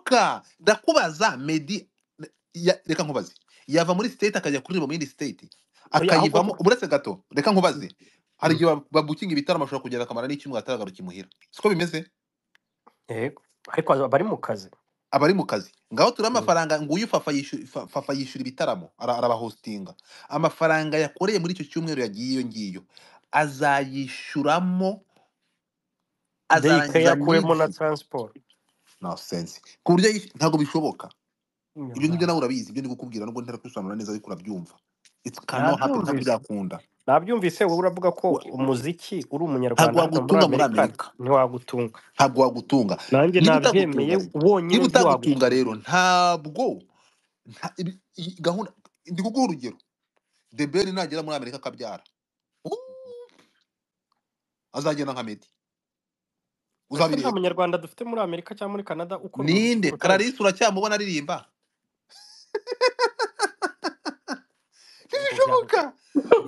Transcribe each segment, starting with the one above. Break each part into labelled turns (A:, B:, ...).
A: mpanuka ndakubaza medi ya- reka nkubaze yava muri state akajya kuririmba mu yindi state
B: oya ahubwo
A: akayivamo buretse gato reka nkubaze hari igihe ba- babukinga ibitaramo ashobora kugera akamara n'icyumweru ataragaruka imuhira siko bimeze
B: yego ariko bari mu kazi
A: abari mu kazi ngaho turi
B: Mm.
A: amafaranga nguyu fafa yishu- fa- Fafa yishyura ibitaramo ara- arabahostinga amafaranga yakoreye muri icyo cyumweru yagiye iyo ngiyo azayishyuramo
B: deyike
A: azarangiza
B: yakuyemo na
A: nyinshi
B: taransiporo
A: nonsense ku buryo yish- ntabwo bishoboka ibyo ngibyo nawe
B: Nyamara.
A: urabizi ibyo ndi kukubwira nubwo ntarakusobanura neza ariko urabyumva it cannot happen ntabwo
B: nabyumvise
A: byakunda
B: nabyumvise wowe uravuga ko
A: Wa-
B: umuziki uri
A: ntabwo
B: umunyarwanda hano muri
A: wagutunga muri
B: amerika
A: amerika
B: ntiwagutunga
A: ntabwo wagutunga
B: nanjye
A: niba
B: nabyemeye
A: utagutunga rero
B: wonyine
A: niba utagutunga
B: ntiwagutunga
A: rero ntabwo nta- ibi- iyi gahunda ndi kuguha urugero debeli nagera muri amerika akabyara Uuu, azagenda nka medi
B: ese nta
A: uzabireba
B: munyarwanda dufite muri amerika cyangwa muri canada ukora umuziki
A: ninde
B: utazi
A: kararisi uracyamubona aririmba
B: ubwo
A: ntibishoboka
B: byaba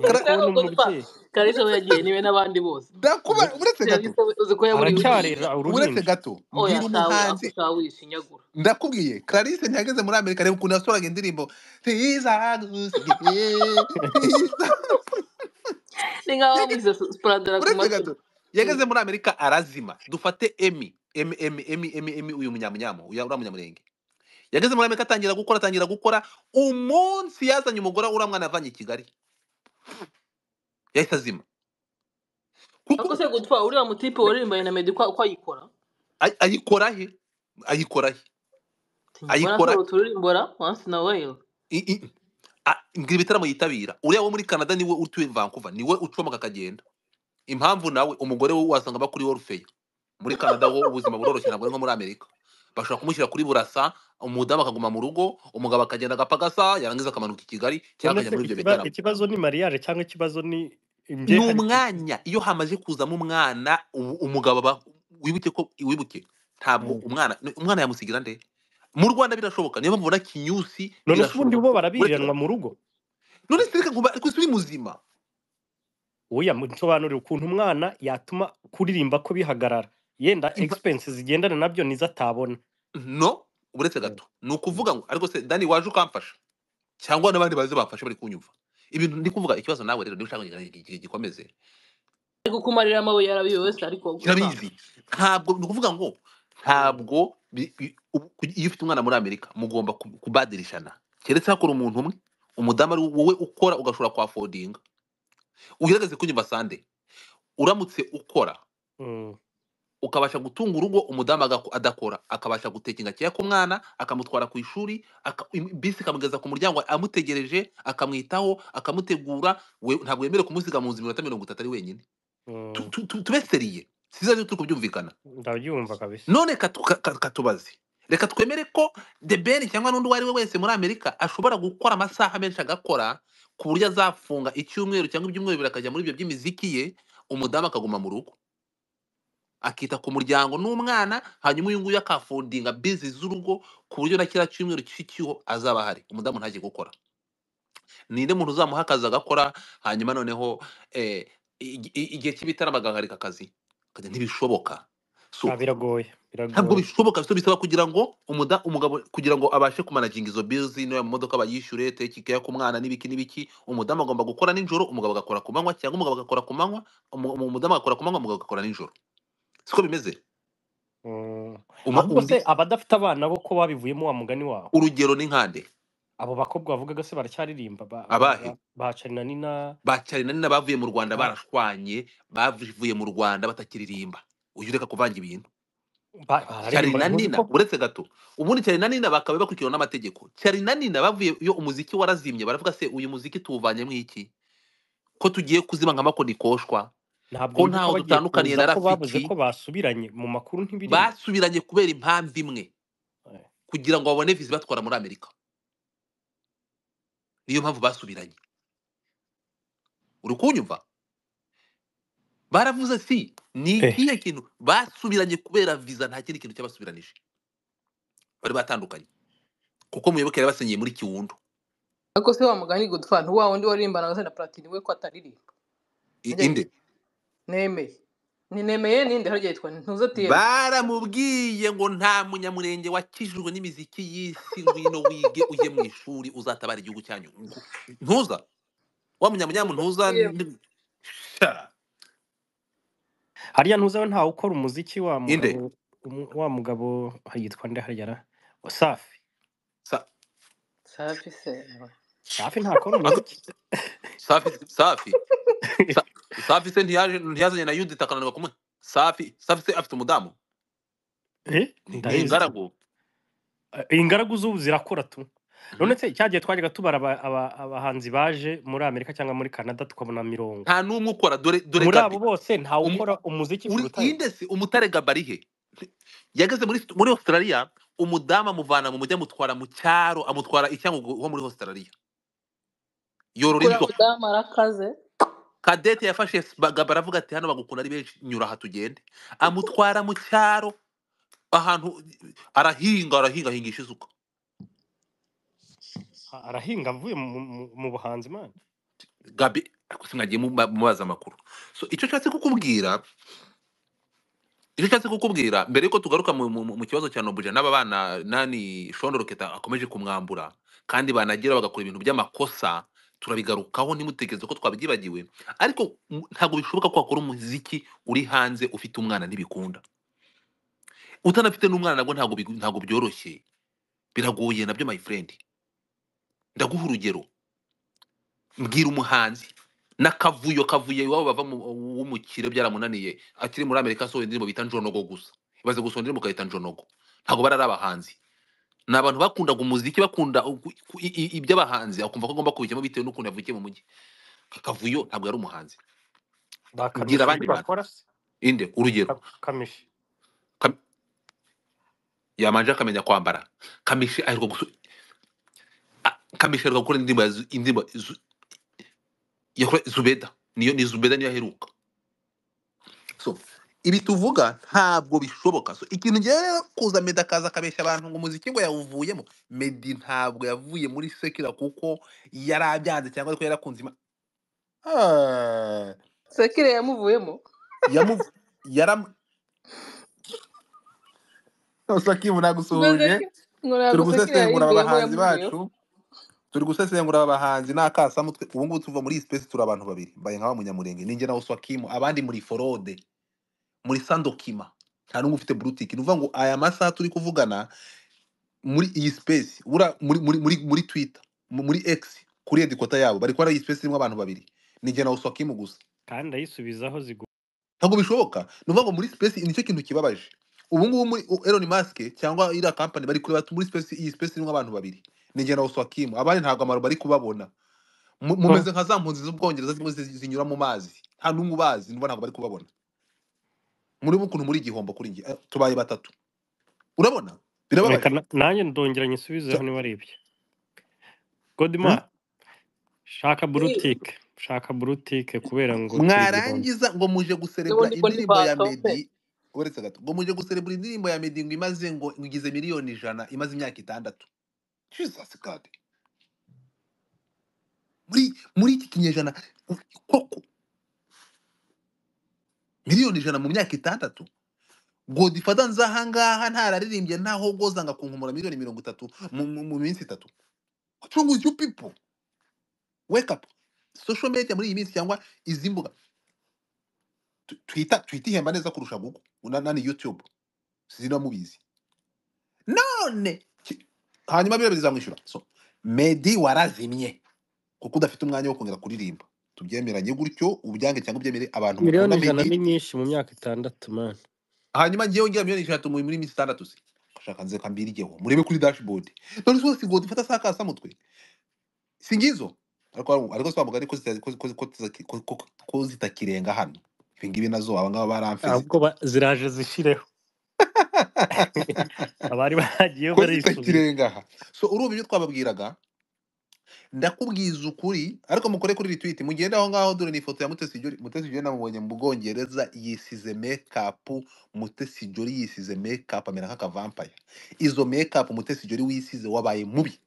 B: yari
A: Kara-
B: kubona
C: ubwo dupfa
B: umubyeyi
C: kalisa we
A: uretse
C: yagiye niwe n'abandi bose
A: ndakuba
B: ubwo
A: uretse gato
C: kalisa we uzi ko yaburiwe
B: aracyarira
C: uriya
A: uretse
B: uruhinja
A: gato
C: oya
A: mbwira
C: sawe ako
A: umuhanzi
C: wishinyagura
A: ndakubwiye clarisse ntihageze muri amerika reba ukuntu yasoraga indirimbo tizagusigiye tiza
C: ni nk'aho
A: Yage-
C: bamushyize spuradara ku
A: uretse
C: matwi
A: gato yageze muri amerika arazima dufate emi emi emi emi emi emi uyu munyamunyamo uya uriya munyamurenge yageze muri amerika atangira gukora atangira gukora umunsi yazanye umugore uriya mwana avanye i kigali yahise azima kuko
C: ariko se gutwa uriya mutipe waririmbanye na meddy uko uko ayikora
A: ay- ayikora he ayikora he
C: mbona
A: ayikora
C: ashobora kuturimbura once in a while
A: i- i- a- ngira ibitaramo yitabira uriya wo muri canada niwe utuye vancouver niwe ucomoka akagenda impamvu nawe umugore we wasanga aba kuri Orfeyo muri Canada ho ubuzima buroroshye ntabwo ari nko muri Amerika bashobora kumushyira kuri Burasa umudamu akaguma mu rugo umugabo akagenda agapfa gasa yarangiza akamanuka i Kigali cyangwa
B: none
A: akajya
B: se
A: muri ibyo
B: ikiba-
A: bitaramo
B: ikibazo ni mariyage cyangwa ikibazo ni
A: ni
B: imbyeharize
A: umwanya iyo hamaze kuzamo umwana ubu umugabo aba wibuke ko wibuke ntabwo umwana umwana yamusigira nde mu Rwanda birashoboka niyo mpamvu ubona Kinyusi
B: none se ubundi
A: birashoboka uretse
B: bo barabiriranwa
A: gato
B: mu rugo
A: none se reka nkuba ariko si uri muzima
B: oya nsobanurira ukuntu umwana yatuma kuririmba ko bihagarara yenda
A: Impa-
B: egisipensi zigendana nabyo nizo atabona
A: no uretse
B: Mm,
A: gato ni
B: mm.
A: ukuvuga ngo ariko se Dani waje ukamfasha cyangwa n'abandi bazi bafashe bari kunyumva ibintu ndi kuvuga ikibazo nawe rero niba ushaka kugira ngo iki- gikomeze
C: ari kukumarira amabuye yarabiyoyose ariko gutwara
A: kirabizi ntabwo ni ukuvuga ngo ntabwo bi- bi- ubu- ku- iyo ufite umwana muri amerika mugomba ku- kubadirishana keretse hakora umuntu umwe umudamu ari wowe ukora ugashobora kwa fodinga ugerageze kunyumva sande uramutse ukora
B: Mm,
A: ukabasha gutunga urugo umudamu agaku- adakora akabasha gutekinga keya k'umwana akamutwara ku ishuri aka- im- bisi ikamugeza ku muryango amutegereje akamwitaho akamutegura we ntabwo yemerewe kumusiga mu nzu iminota mirongo itatu ari wenyine Tu-
B: mm.
A: tu- tu- tube seriye siza turi kubyumvikana
B: ndabyumva kabisa
A: none katu- ka- ka- katubaze reka twemere ko the ben cyangwa n'undi uwo ari we wese muri amerika ashobora gukora amasaha menshi agakora ku buryo azafunga icyumweru cyangwa ibyumweru bibiri akajya muri ibyo by'imiziki ye umudamu akaguma mu rugo akita ku muryango n'umwana hanyuma uyu nguyu akafundinga bizi z'urugo ku buryo na kiriya cyumweru cy'ikiho azaba ahari umudamu ntajye gukora ninde muntu uzamuha akazi agakora hanyuma noneho eh, igi- i- igihe cy'ibitaramo agahagarika akazi Akagira ntibishoboka
B: Ah,
A: so
B: biragoye
A: ntabwo
B: biragoye
A: bishoboka so bisaba kugira ngo umuda, umugabo kugira ngo abashe kumanaginga izo bizi niyo modoka bayishyure tekikeya ku mwana n'ibiki n'ibiki umudamu agomba gukora nijoro umugabo agakora ku manywa cyangwa umugabo agakora ku manywa umu- umudamu agakora ku manywa umugabo agakora nijoro siko bimeze
B: Mm.
A: Uma-
B: ahubwo
A: undi
B: se abadafite abana bo ko babivuyemo wa mugani wawe
A: urugero ni nkande
B: abo bakobwa bavugaga se baracyaririmba ba- ba-
A: abahe
B: ba- bacarina nina
A: bacyari nani n'abavuye mu rwanda
B: ba-
A: barashwanye bavuye mu rwanda batakiririmba uyu reka kuvanga ibintu
B: ba-
A: cyari
B: bararimbaga
A: na
B: ntuzi
A: nina
B: ko
A: uretse gato ubundi cyari na nina bakaba bakurikiwe n'amategeko cyari na nina bavuye iyo umuziki warazimye baravuga se uyu muziki tuwuvanyemo iki ko tugiye kuzima nka makoni koshwa ko
B: ntabwo nzi ko
A: ntaho
B: bagiye
A: dutandukaniye
B: kuza
A: na
B: ko bavuze ko
A: rafiki
B: basubiranye mu makuru ntibirimo
A: basubiranye kubera impamvu imwe
B: Eh,
A: kugira ngo babone vizi batwara muri amerika niyo mpamvu basubiranye uri kunyumva baravuze si ni
B: eh,
A: ikihe kintu basubiranye kubera viza nta kindi kintu cyabasubiranije bari batandukanye kuko muyoboke yari yabasenyeye muri kiwundo
C: ariko se wa mugani gutwa ntiwa wundi waririmbanaga se na platini we ko ataririmba
A: I-
C: njye
A: inde
C: nemeye ninemeye ninde hariya yitwa ntuzo tiyeni
A: baramubwiye ngo nta munyamurenge wakijijwe n'imiziki y'isi ngwino wige ujye mu ishuri uzatabara igihugu cyanyu ntuza wa munyamunyamu ntuza ni- Sha.
B: hariya ntuzi we ntawe ukora umuziki wa
A: Inde?
B: mugabo umu- wa mugabo yitwa nde hariya ra safi
A: Sa-
C: safi se ewe.
B: safi ntakora umuziki
A: safi safi Sa- safi se ntiyaje- ntiyazanye na yudita akananirwa kumwe safi safi se afite umudamu
B: Eh,
A: Ni- ni
B: ndabizi.
A: ingaragu
B: Eh, ingaragu z'ubu zirakora tu none se cyagiye twajyaga tubara aba- aba- abahanzi baje muri amerika cyangwa muri canada tukabona mirongo
A: nta n'umwe ukora dore dore
B: muri
A: Gabi.
B: abo bose ntawe
A: Umu-
B: ukora umuziki
A: uri
B: kuruta
A: inde se umutare gabarihe yageze muri muri australia umudamu amuvana mu mujyi amutwara mu cyaro amutwara icyangugu wo muri australia yorora
C: uriya
A: indyo
C: mudamu arakaze
A: kadete yafashe Sba- gabara avuga ati hano bagukunda ari benshi nyura aha tugende amutwara mu cyaro ahantu arahinga arahinga ahingisha isuka
B: A- arahinga avuye mu, mu, mu buhanzi man
A: gabi ariko simwagiye muba- mubaza amakuru so icyo nshatse kukubwira icyo nshatse kukubwira mbere yuko tugaruka mu, mu, mu kibazo cya nobuja n'aba bana nani shono roketa akomeje kumwambura kandi banagira bagakora ibintu by'amakosa turabigarukaho ntimutekereze ko twabyibagiwe ariko m- ntabwo bishoboka ko wakora umuziki uri hanze ufite umwana ntibikunda utanafite n'umwana nabwo ntabwo bigu- ntabwo byoroshye biragoye nabyo my friend ndaguha urugero mbwira umuhanzi n'akavuyo kavuye iwabo bava mu- w'umukire byaramunaniye akiri muri amerika asohoye indirimbo bita njonogo gusa ibaze gusohora indirimbo ukayita njonogo ntabwo bari ari abahanzi ni abantu bakundaga umuziki bakunda ugu- ku- i- i- iby'abahanzi akumva ko agomba kubijyamo bitewe n'ukuntu yavukiye mu mujyi akavuyo ntabwo yari umuhanzi
B: bakamisha
A: Mbwira abandi
B: ibyo
A: bantu.
B: bakora se
A: inde urugero
B: Ka- kamishi
A: Kam- yamanje akamenya kwambara kamishi aheruka gusu a- kamishi aheruka gukora indirimbo ya Zu- indirimbo Zu- yakoze zubeda niyo ni zubeda niyo aheruka so ibi tuvuga ntabwo bishoboka so ikintu ngewe rero kuza medi akaza akabeshya abantu ngo umuziki ngo yawuvuyemo medi ntabwo yavuye muri sekira kuko yari abyanze cyangwa ko yari akunze ima Ah,
C: sekire yamuvuyemo
A: yamu- yaram sakibu
C: ngo
A: nagusuhuje
C: sekire ngo ntabwo
A: turi
C: sekire
A: gusesengura
C: yayivuyemo
A: abahanzi
C: yamuvuyeho
A: bacu turi gusesengura abahanzi ni akasamutwe ubu ngubu tuva muri iyi space turi abantu babiri mbaye nka wa munyamurenge ninjye nawe swakimu abandi muri forode muri sandokima nta n'umwe ufite boutique ni ukuvuga ngo aya masaha turi kuvugana muri iyi space buriya muri muri muri muri twitter mu- muri x kuri edikota yabo bari kubara iyi space irimo abantu babiri ninjye nawe swakimu gusa
B: kandi ndayisubizaho zigu
A: ntabwo bishoboka ni ukuvuga ngo muri space nicyo kintu kibabaje ubu ngubu muri u- Elon Musk cyangwa iriya company bari kureba muri space iyi space irimo abantu babiri ninjye nawe swakimu abandi ntabwo amaro bari kubabona Mu- mumeze nka za mpunzi z'ubwongereza zimwe zi- zinyura mu mazi nta n'umwe ubazi numva ntabwo bari kubabona muri bo ukuntu muri igihombo kuri njye Eh, tubaye batatu urabona
B: reka
A: birababaje
B: na- nanjye ndongera nyisubizeho
A: Sa-
B: niba ari ibyo godima
A: Hmm?
B: shaka boutique shaka boutique kubera ngo turi igihombo
A: mwarangiza ngo muje guserebura
C: n'ubundi ngo
A: indirimbo ya
C: ntibatope
A: medi uretse gato ngo muje guserebura indirimbo ya medi ngo imaze ngo ngo igize miliyoni ijana imaze imyaka itandatu jesus god muri muri iki kinyejana u- koko miliyoni ijana mu myaka itandatu godifada nzahangaha ntararirimbye ntaho goza ngo akunkumura miliyoni mirongo itatu mu, mu, mu minsi itatu tungu you people wake up social media muri iyi minsi cyangwa izi mbuga tu- twita twitihemba neza kurusha google na, na ni youtube zino mubizi none ki- hanyuma biriya bizamwishyura so medi warazimye kuko udafite umwanya wo kongera kuririmba tubyemeranye gutyo ubyange cyangwa ubyemere abantu mukunda
B: miliyoni ijana
A: medi
B: ni nyinshi mu myaka itandatu man
A: hanyuma ngewe ngira miliyoni ijana muri muri minsi itandatu se shaka nze kambirigeho murebe kuri dashboard none zose ngo dufata saa kasa mutwe si ngizo ariko hari- ariko si wa mugani ko zita- ko- ko- ko zita- ko- ko- ko zitakirenga hano ibi ngibi nazo abangaba baramfeze
B: ahubwo ba- ziraje zishireho abari bagiyeho
A: ko
B: barisubiye
A: zitakirenga aha so urumva ibyo twababwiraga ndakubwiza ukuri ariko mukore kuri retweet mugende aho ngaho dore ni ifoto ya Mutesi Jolly Mutesi Jolly namubonye mu Bwongereza yisize makeup Mutesi Jolly yisize makeup amera nk'akavampire izo makeup Mutesi Jolly wisize wabaye mubi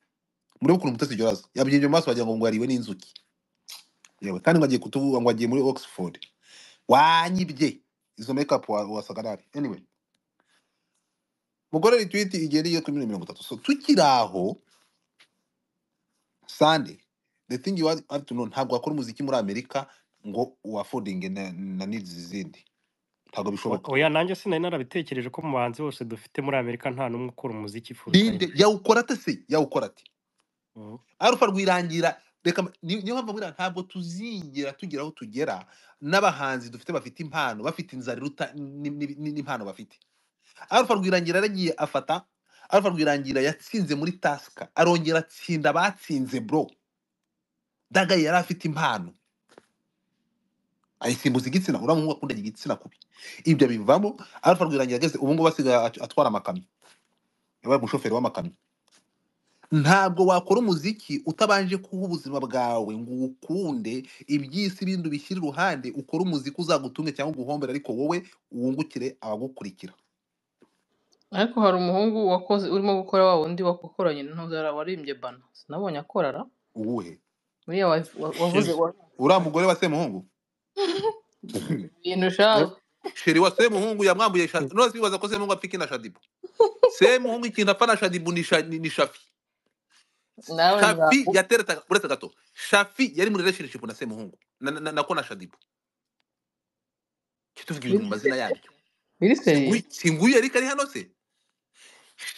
A: muri ukuntu Mutesi Jolly asa yabigenje mu maso wagira ngo ngo yariwe n'inzuki yewe kandi ngo agiye kutuvuga ngo agiye muri Oxford wanyibye izo makeup wa- wasaga nabi anyway mugorere tweet igeriye kuri miliyoni mirongo itatu so tukiri aho sande the thing you have have to know ntabwo wakora umuziki muri amerika ngo uwafodinge na, na needs izindi ntabwo bishoboka
B: oya nanjye sinari narabitekereje ko mu bahanzi bose dufite muri amerika nta n'umwe ukora umuziki full time
A: binde yawukora ate se yawukora ate
B: Mhm.
A: arufa rwirangira reka mba- ni- niyo mpamvu mbwira ntabwo tuzigera tugira aho tugera n'abahanzi dufite bafite impano bafite inzara iruta ni- ni- ni- n'impano bafite arufa rwirangira yaragiye afata arufa rwirangira yatsinze muri tasika arongera atsinda abatsinze bro dagaye yari afite impano ayisimbuza igitsina uriya muhungu akunda igitsina kubi ibyo bivamo arufa rwirangira ageze ubu ngubu asigaye at- atwara amakamyo yabaye umushoferi w'amakamyo ntabwo wakora umuziki utabanje kuha ubuzima bwawe ngo uwukunde iby'isi bindi ubishyire iruhande ukore umuziki uzagutunge cyangwa uguhombere ariko wowe wungukire abagukurikira
C: ariko hari umuhungu wakoze urimo gukora wa wundi wakoranye n'intuzara warimbye bana sinabonye akorara
A: uwuhe
C: uriya wa- wa- wavuze
B: Sheri
C: wa-
A: uriya mugore wa semuhungu
C: ibintu shaza
A: sheri wa semuhungu yamwambuye isha- none bibaza ko semuhungu apfa iki na shadibu semuhungu ikintu apfa na shadibu ni Sha- ni- ni shafi
C: nawe
A: shafi
C: nzaku
A: yatereta uretse gato shafi yari muri relationship na semuhungu na- na- na- nako na shadibu kituvuga ibintu mu mazina yabyo
C: biri seriye
A: singuyu singuyu yari kari hano se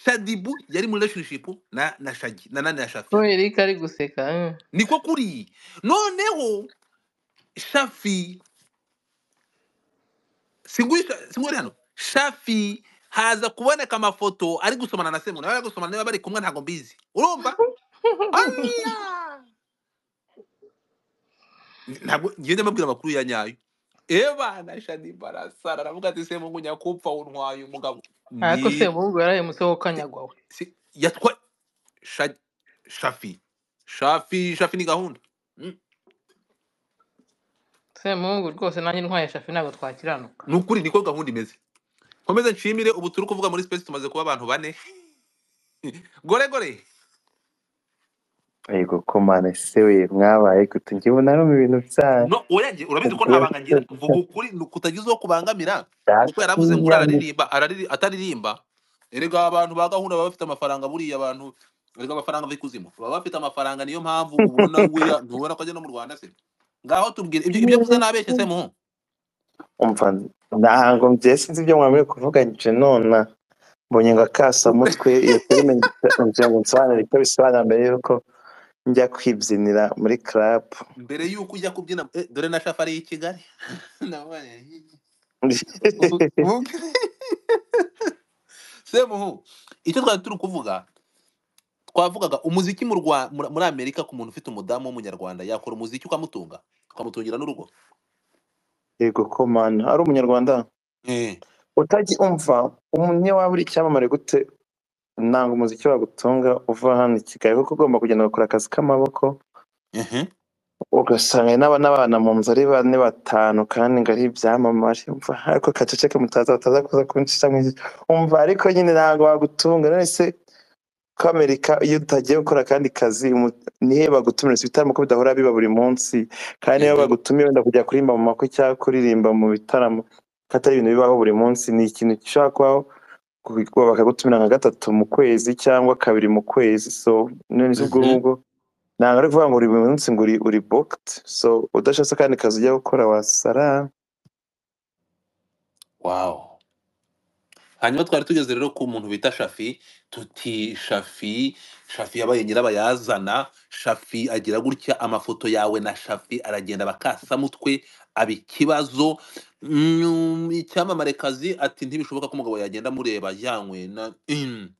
A: shadibu yari muri relationship na na shagi na nani na
C: ko
A: shafi
C: Eric ari guseka eh.
A: niko kuri noneho shafi singuyu Sha- singuyu ari hano shafi haza kuboneka amafoto ari gusomana na semuntu bari gusomana niba bari kumwe ntabwo mbizi urumva Aniya! ntabwo ngende mbabwira amakuru ya nyayo eba na shadibu arasara aravuga ati semungu nyakupfa untwaye umugabo
C: ariko se
A: ni
C: umuhungu yarahemutse wo kanyagwawe
A: si- yatwa Sha- shafi shafi shafi ni gahunda Mm.
C: se umuhungu rwose nanjye ntwaye shafi ntabwo twakiranuka
A: ni ukuri niko gahunda imeze nkomeze nshimire ubu turi kuvuga muri space tumaze kuba abantu bane gore gore
D: Yego ko mane se we mwabaye gute njye ubu narumiwe ibintu byanyu
A: no oyange urabizi ko nta
D: ubwo
A: banga ngira vuga ukuri ni ukutagize uwo kubangamira kuko yaravuze ngo
D: data
A: araririmba arari- ataririmba erega abantu ba gahunda baba bafite amafaranga buriya abantu erega amafaranga ava ikuzimu baba bafite amafaranga niyo mpamvu ubona weya ntubona ko ajya no mu rwanda se ngaho tubwire ibyo ibyo avuze nabeshye se muhungu
D: umva ntabwo mbye sinzi ibyo mwamire kuvuga nje nona mbonye ngo akasamutwe iyo filime ngira ngo nsobanure icyo bisobanura mbere y'uko njya kwibyinira muri club
A: mbere y'uko ujya kubyina eh, dore na shafa ari i kigali Nabonye. Ubu- ubu- semuhu icyo twari turi kuvuga twavugaga umuziki mu Rwa- muri muri amerika ku muntu ufite umudamu w'umunyarwanda yakora umuziki ukamutunga ukamutungira n'urugo
D: yego ko mane ari umunyarwanda
A: Eh.
D: utajya umva umunye waba uri icyamamare gute ntabwo umuziki wagutunga uva hano i kigali kuko ugomba kugenda ugakora akazi k'amaboko
A: Mhm.
D: ugasanga n'aba n'abana mu nzu ari bane batanu kandi ngo ari ibyamamare umva ariko kaceceke mutaza bataza kuza kuncisha mu ijisho umva ariko nyine ntabwo wagutunga none se ko amerika iyo utagiye gukora akandi kazi umu- nihe bagutumira si ibitaramo ko bidahora biba buri munsi kandi iyo
A: Mhm.
D: bagutumiye wenda kujya kuririmba mu makwe cyangwa kuririmba mu bitaramo ko atari ibintu bibaho buri munsi ni ikintu gishobora kubaho kubi- bakagutumira nka gatatu mu kwezi cyangwa kabiri mu kwezi so none se ubwo
A: Mhm.
D: ngubwo ntabwo ari kuvuga ngo uri buri munsi ngo uri uri booked so udashatse kandi kazi ujya gukora wasara
A: wow hanyuma twari tugeze rero ku muntu bita shafi tuti shafi shafi yabaye nyirabayazana shafi agira gutya amafoto yawe na shafi aragenda bakasamutwe aba ikibazo Mm, icyamamare kazi ati ntibishoboka ko umugabo yagenda amureba yanywe na Mm.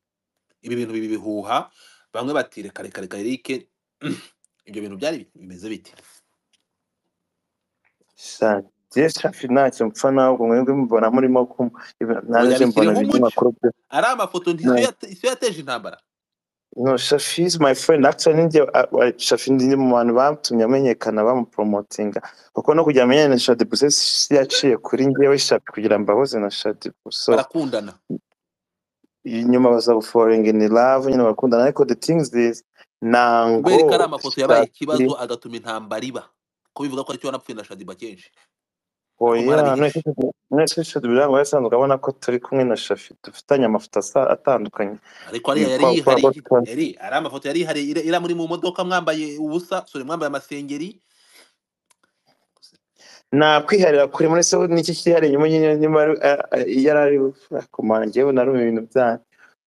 A: ibi bintu bibi bihuha bamwe bati reka reka reka erike ibyo bintu byari bimeze bite
D: jye shafi ntacyo mpfa nawe ubwo mwebwe mubona murimo kumu ibi-
A: ngo
D: nanjye mbona
A: yabishyiriho umuco
D: ibinyamakuru byo
A: ari amafoto
D: no
A: ntisiyo yate- isiyo yateje intambara
D: no shafi is my friend actually ninjye a- a- shafi ndi mu bantu batumye amenyekana bamupromotinga kuko no kugira amenyane na shadibuse si yaciye kuri njyewe shafi kugira mbahoze na shadibu so
A: barakundana
D: nyuma baza guforinga ini love nyine bakundana ariko the things is
A: kubera ko ari
D: ntango
A: amafoto yabaye
D: shafi
A: ikibazo agatuma intambara iba ko bivuga ko aricyo wanapfuye na shadiba kenshi Umara
D: oya
A: bihishe.
D: mwese biranga yasanzwe abona ko turi kumwe na shafi dufitanye amafoto asa- atandukanye
A: ariko ariya yari
D: Kwa- kwa-
A: yihariye
D: kwa- kwa-
A: yari ari amafoto yari yihariye ira- ira muri mu modoka mwambaye ubusa sore mwambaye amasengeri
D: nta kwiharira kuri muri se n'iki cyihariye nyuma nyine nyuma yari ari kumangewe narumva ibintu byanyu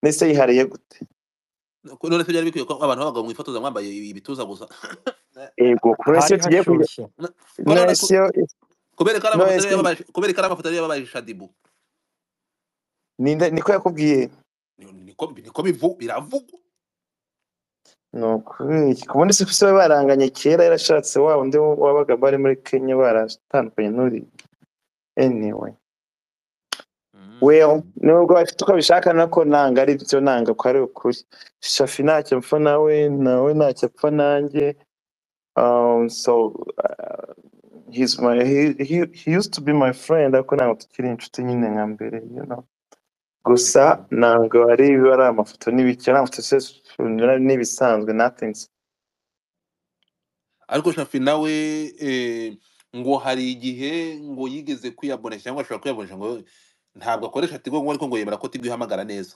D: ndetse yihariye gute
A: none se byari bikwiye ko abantu b'abagabo mwifotoza mwambaye ibituza gusa
D: ego kuri se
B: hari
D: tugiye kujya
B: hashyushye
A: Ko none
D: nese
A: ku- kubera ko ari
D: no
A: amafoto
D: ese
A: yari yababaje kubera ko ari amafoto yari yababaje shadibu
D: ninde niko yakubwiye
A: Ni- niko niko bivu biravugwa
D: ni ukuri kubundi se se bari baranganye kera yarashatse wa undi wabaga bari muri Kenya baratandukanye n'uri anyway Well,
A: Mm.
D: nubwo bafite uko abishaka nako nanga ari byo nanga ko ari ukuri shafi ntacyo mpfa nawe nawe ntacyo apfa nanjye um, so uh, he's my, he, he, he used to be my friend ariko ntabwo tukiri inshuti nyine nka mbere you know gusa ntabwo ari ibiba ari amafoto n'ibiki ari amafoto se n'ibisanzwe nothing
A: ariko shafi nawe eh, ngo hari igihe ngo yigeze kwiyabonesha cyangwa ashobora kwiyabonesha ngo ntabwo akoresha tigo ngo ariko ngo yemera ko tigo ihamagara neza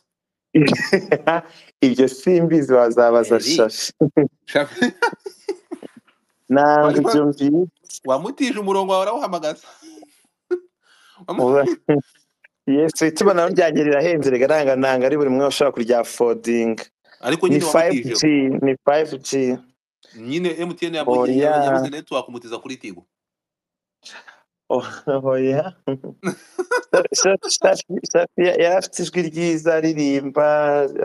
D: ibyo simbizi wazabaza
A: eri
D: shafi
A: shafi
D: ntabwo
A: wari
D: ibyo
A: wa-
D: mbizi
A: wamutije umurongo wawe arawuhamagaza Wamu-
D: Ura- yesu itumanaho ryanjye rirahenze rigaranga nanga ari buri umwe ushobora kuryafodinga
A: ariko
D: ni
A: nyine
D: 5G
A: wamutijeho
D: ni 5G
A: nyine mtn yabonye
D: oya
A: ya- yabuze network kumutiza kuri tigo
D: oya shafi yari afite ijwi ryiza aririmba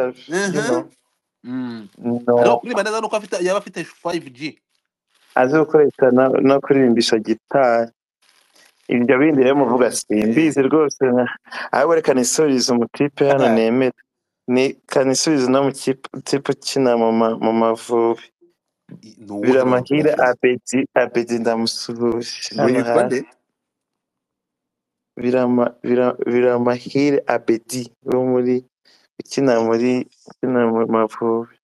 D: uh, you know
A: Mhm. Mm.
D: no
A: ariko kuririmba neza nuko afite yaba afite 5g
D: azi gukoresha na- no kurimbisha gitari ibyo bindi rero muvuga simbizi rwose ahubwo reka nisurize umutipe hano nemera ni kanisubize no mu kipe tipe ukina mu ma- mu mavubi
A: ni uwuhe murongo
D: biramahire
A: umusubiza
D: abedi abedi ndamusuhuje hano
A: witwa
D: hasi
A: nde
D: birama Bira- biramahire abedi wo muri ukina muri ukina mu mavubi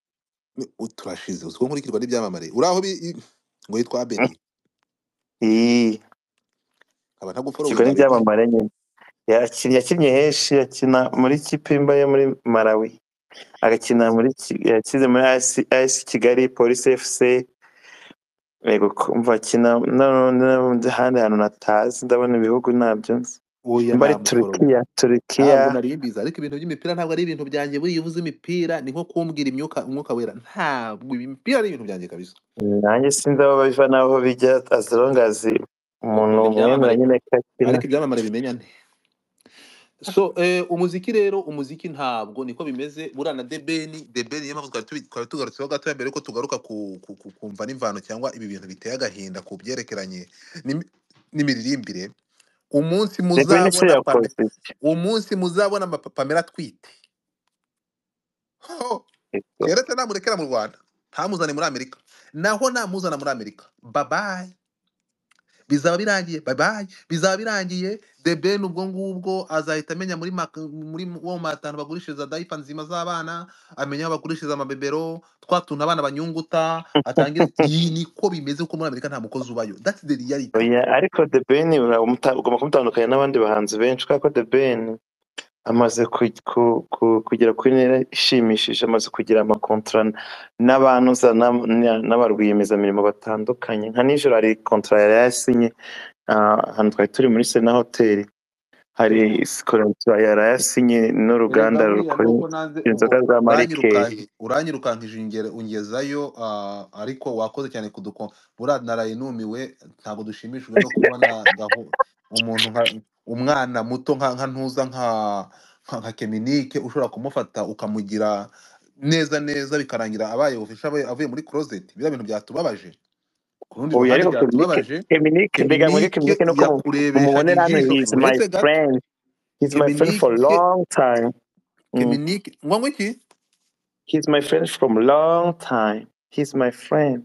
A: Ni- u- turashize uziko nkurikirwa n'ibyamamare uri aho bi- i- ngo yitwa abedi
D: iyi
A: nkaba ntaguforowe witwa
D: ikigo
A: abedi
D: n'ibyamamare nyine Yakin- yakinnye henshi yakina muri kipe mba yo muri malawi agakina muri Ki- yakize muri AS kigali polisi fc yego kumva akina no- no- n'ahandi hantu natazi ndabona ibihugu ntabyo nzi
A: oya
D: mba ari
A: namuforowe
D: turukiya turukiya
A: ntabwo narimbiza ariko ibintu by'imipira ntabwo ari ibintu byanjye buriya iyo uvuze imipira ni nko kumbwira imyuka umwuka wera ntabwo imipira ari ibintu byanjye kabisa
D: nanjye sinzi aho biva n'aho bijya as long as umuntu
A: ni
D: mwemera
A: ibyamamare
D: nyine ko akina
A: ariko ibyamamare bimenya nte so eh, umuziki rero umuziki ntabwo niko bimeze buriya na debeni debeni niyo mpamvu twari tubi- twari tugarutseho gato mbere ko tugaruka ku, ku, ku, kumva n'imvano cyangwa ibi bintu biteye agahinda ku byerekeranye n'imi- n'imiririmbire umunsi
D: debeni se
A: muzabona Pame-
D: yakoze iki
A: umunsi muzabona ama Pa- pamela atwite Ho!
D: Ego.
A: kera se namurekera mu rwanda ntamuzane muri amerika naho namuzana muri amerika babaye bizaba birangiye bye bye bizaba birangiye the ben ubwo ngubwo azahita amenya muri Mac- muri wo matanu bagurishiriza dayipa nzima z'abana amenya aho bagurishiriza amabebero twa tuntu abana banyunguta atangire iyi niko bimeze kuko muri amerika nta mukozi ubayo that's the reality
D: Oya, ariko debeni ugomba kumutandukanya n'abandi bahanzi benshi kubera ko debeni amaze ku- ku- ku- kugera ku ntera ishimishije amaze kugira amakontara n'abantu za- na- na- na ba rwiyemezamirimo batandukanye nka nijoro hari kontara yari yasinye ah, ahantu twari turi muri sena hoteli hari kontara yari yasinye n'uruganda
A: erega buriya
D: rukora
A: nuko nanze
D: inzoga
A: ubu
D: za marikeri
A: uranyirukanki uranyirukankije ingere- ungezayo ah, ariko wakoze cyane kuduko buriya naraye numiwe ntabwo dushimishijwe no kubona gaho umuntu nka umwana muto nka nka ntuza nka nka nka keminike ushobora kumufata ukamugira neza neza bikarangira abaye ofisha avuye muri closet biriya bintu byatubabaje ku rundi
D: ubu
A: ruhande
D: ariko keminike
A: byatubabaje
D: keminike mbega mwebwe
A: keminike
D: keminike nuko mu-
A: yakurebesha
D: mumubonera hano
A: ijisho
D: hizi my
A: kuretse gato
D: friend he's my friend for
A: keminike
D: long time mm.
A: keminike ngombwa iki
D: he's my friend from long time he's my friend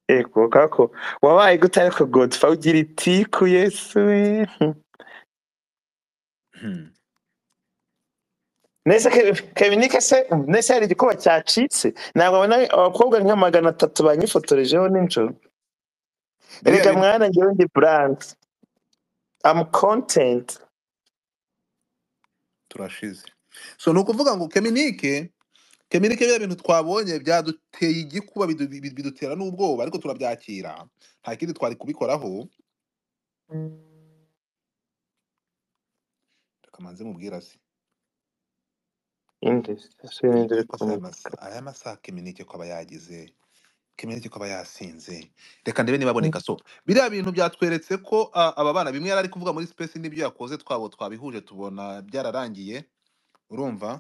D: ego kako wabaye gute ariko godfa ugira iti ku yesu we
A: Hmm.
D: nese Ke- keminike se nese hari igikuba cyacitse ntabwo abona abakobwa nka magana atatu banyifotorejeho nijoro
A: biriya
D: erega
A: bintu
D: mwana ngewe ndi buranse I'm content.
A: turashize so ni ukuvuga ngo keminike keminike biriya bintu twabonye byaduteye igikuba bidu- bidu- bidutera n'ubwoba ariko turabyakira nta kindi twari kubikoraho reka manze mubwira se
D: Indi si
A: dore
D: n'indi iri
A: yuko
D: ku
A: se aya
D: mufuka.
A: masa- aya masaha keminike ko aba yagize keminike ko aba yasinze reka ndebe niba aboneka so biriya bintu byatweretse ko ah, aba bana bimwe yari ari kuvuga muri space n'ibyo yakoze twabo twabihuje tubona byararangiye urumva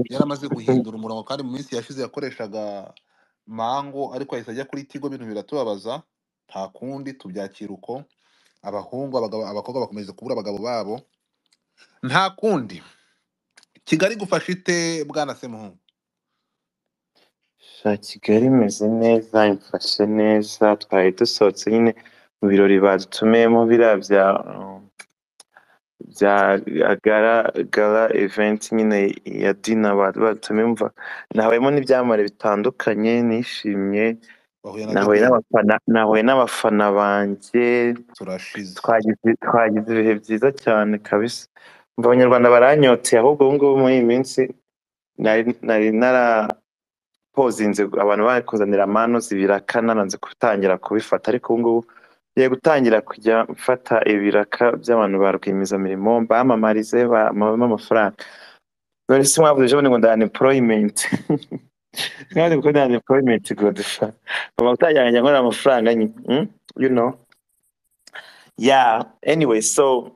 A: yaramaze guhindura umurongo kandi mu minsi yashize yakoreshaga mango ariko ahise ajya kuri tigo bintu biratubabaza nta kundi tubyakira uko abahungu abagabo abakobwa bakomeje kubura abagabo babo nta kundi kigali gufasha ite bwana semuhungu
D: Sha Kigali imeze neza imfashe neza twari dusohotse nyine mu birori badutumiyemo biriya bya um, bya gara gara event nyine ya dina bari batumiyemo mva nahuye n'ibyamamare bitandukanye nishimye
A: bahuye na
D: nahuye
A: dideni
D: n'abafana nahuye n'abafana banjye
A: turashize
D: twagize twagize ibihe byiza cyane kabisa mva abanyarwanda baranyoteye ahubwo ubu ngubu muri iyi minsi nari nari nara pozinze abantu bari kuzanira amanuzi ibiraka naranze gutangira kubifata ariko ubu ngubu ngiye gutangira kujya mfata ibiraka by'abantu ba rwiyemezamirimo bamamarize bamame amafaranga none si mwavuze ejo bundi ngo nda unemployment mwari kuko nda unemployment godufa uba utajyanye nkorera amafaranga nyine mm? you know yeah anyway so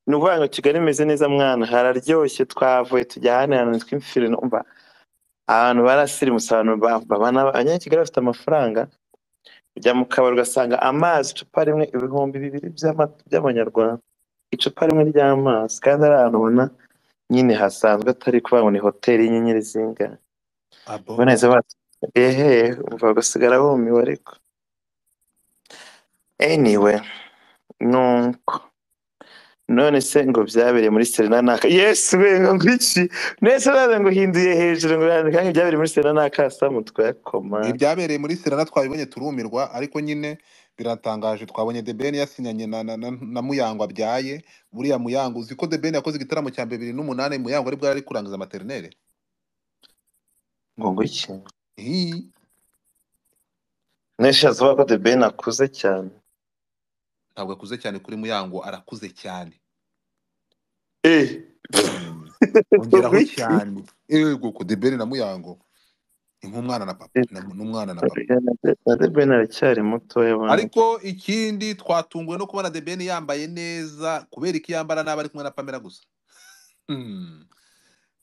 D: ni ukuvuga ngo kigali imeze neza mwana hararyoshye twavuye tujya ahandi hantu tw'imfiri numva abantu barasirimutse abantu ba- babana abanyakigali bafite amafaranga ujya mu kabari ugasanga amazi icupa rimwe ibihumbi bibiri by'ama- by'amanyarwanda icupa rimwe ry'amazi kandi ari ahantu ubona nyine hasanzwe atari kuvuga ngo ni hoteli y'inyenyeri zingahe
A: abo
D: uboneza bati ehe umva ugasigara wumiwe ariko anyway nuko none se ngo byabereye muri serena naka yesu we ngo ngwiki none se nawe ngo uhinduye hejuru ngo yandika ngo byabereye muri serena naka samu twakoma
A: ibyabereye muri sirara twabibonye turumirwa ariko nyine biratangaje twabonye debeni yasinyanye na, na, na, na muyango abyaye buriya muyango uzi ko debeni yakoze igitaramo cya bibiri n'umunani muyango ari bwo yari ari kurangiza materinere
D: ngo ngwiki
A: Hii.
D: Neshaza avuga ko The Ben akuze cyane.
A: ntabwo akuze cyane kuri muyango arakuze cyane
D: Eh,
A: Mm. ongeraho
D: wiki.
A: cyane yego ku debeni na muyango ni nk'umwana na papa na- n'umwana na papa
D: Na The Ben aracyari mutoya bana.
A: ariko ikindi twatunguwe no kubona debeni yambaye neza kubera iki yambara n'aba ari kumwe na pamela gusa Mm.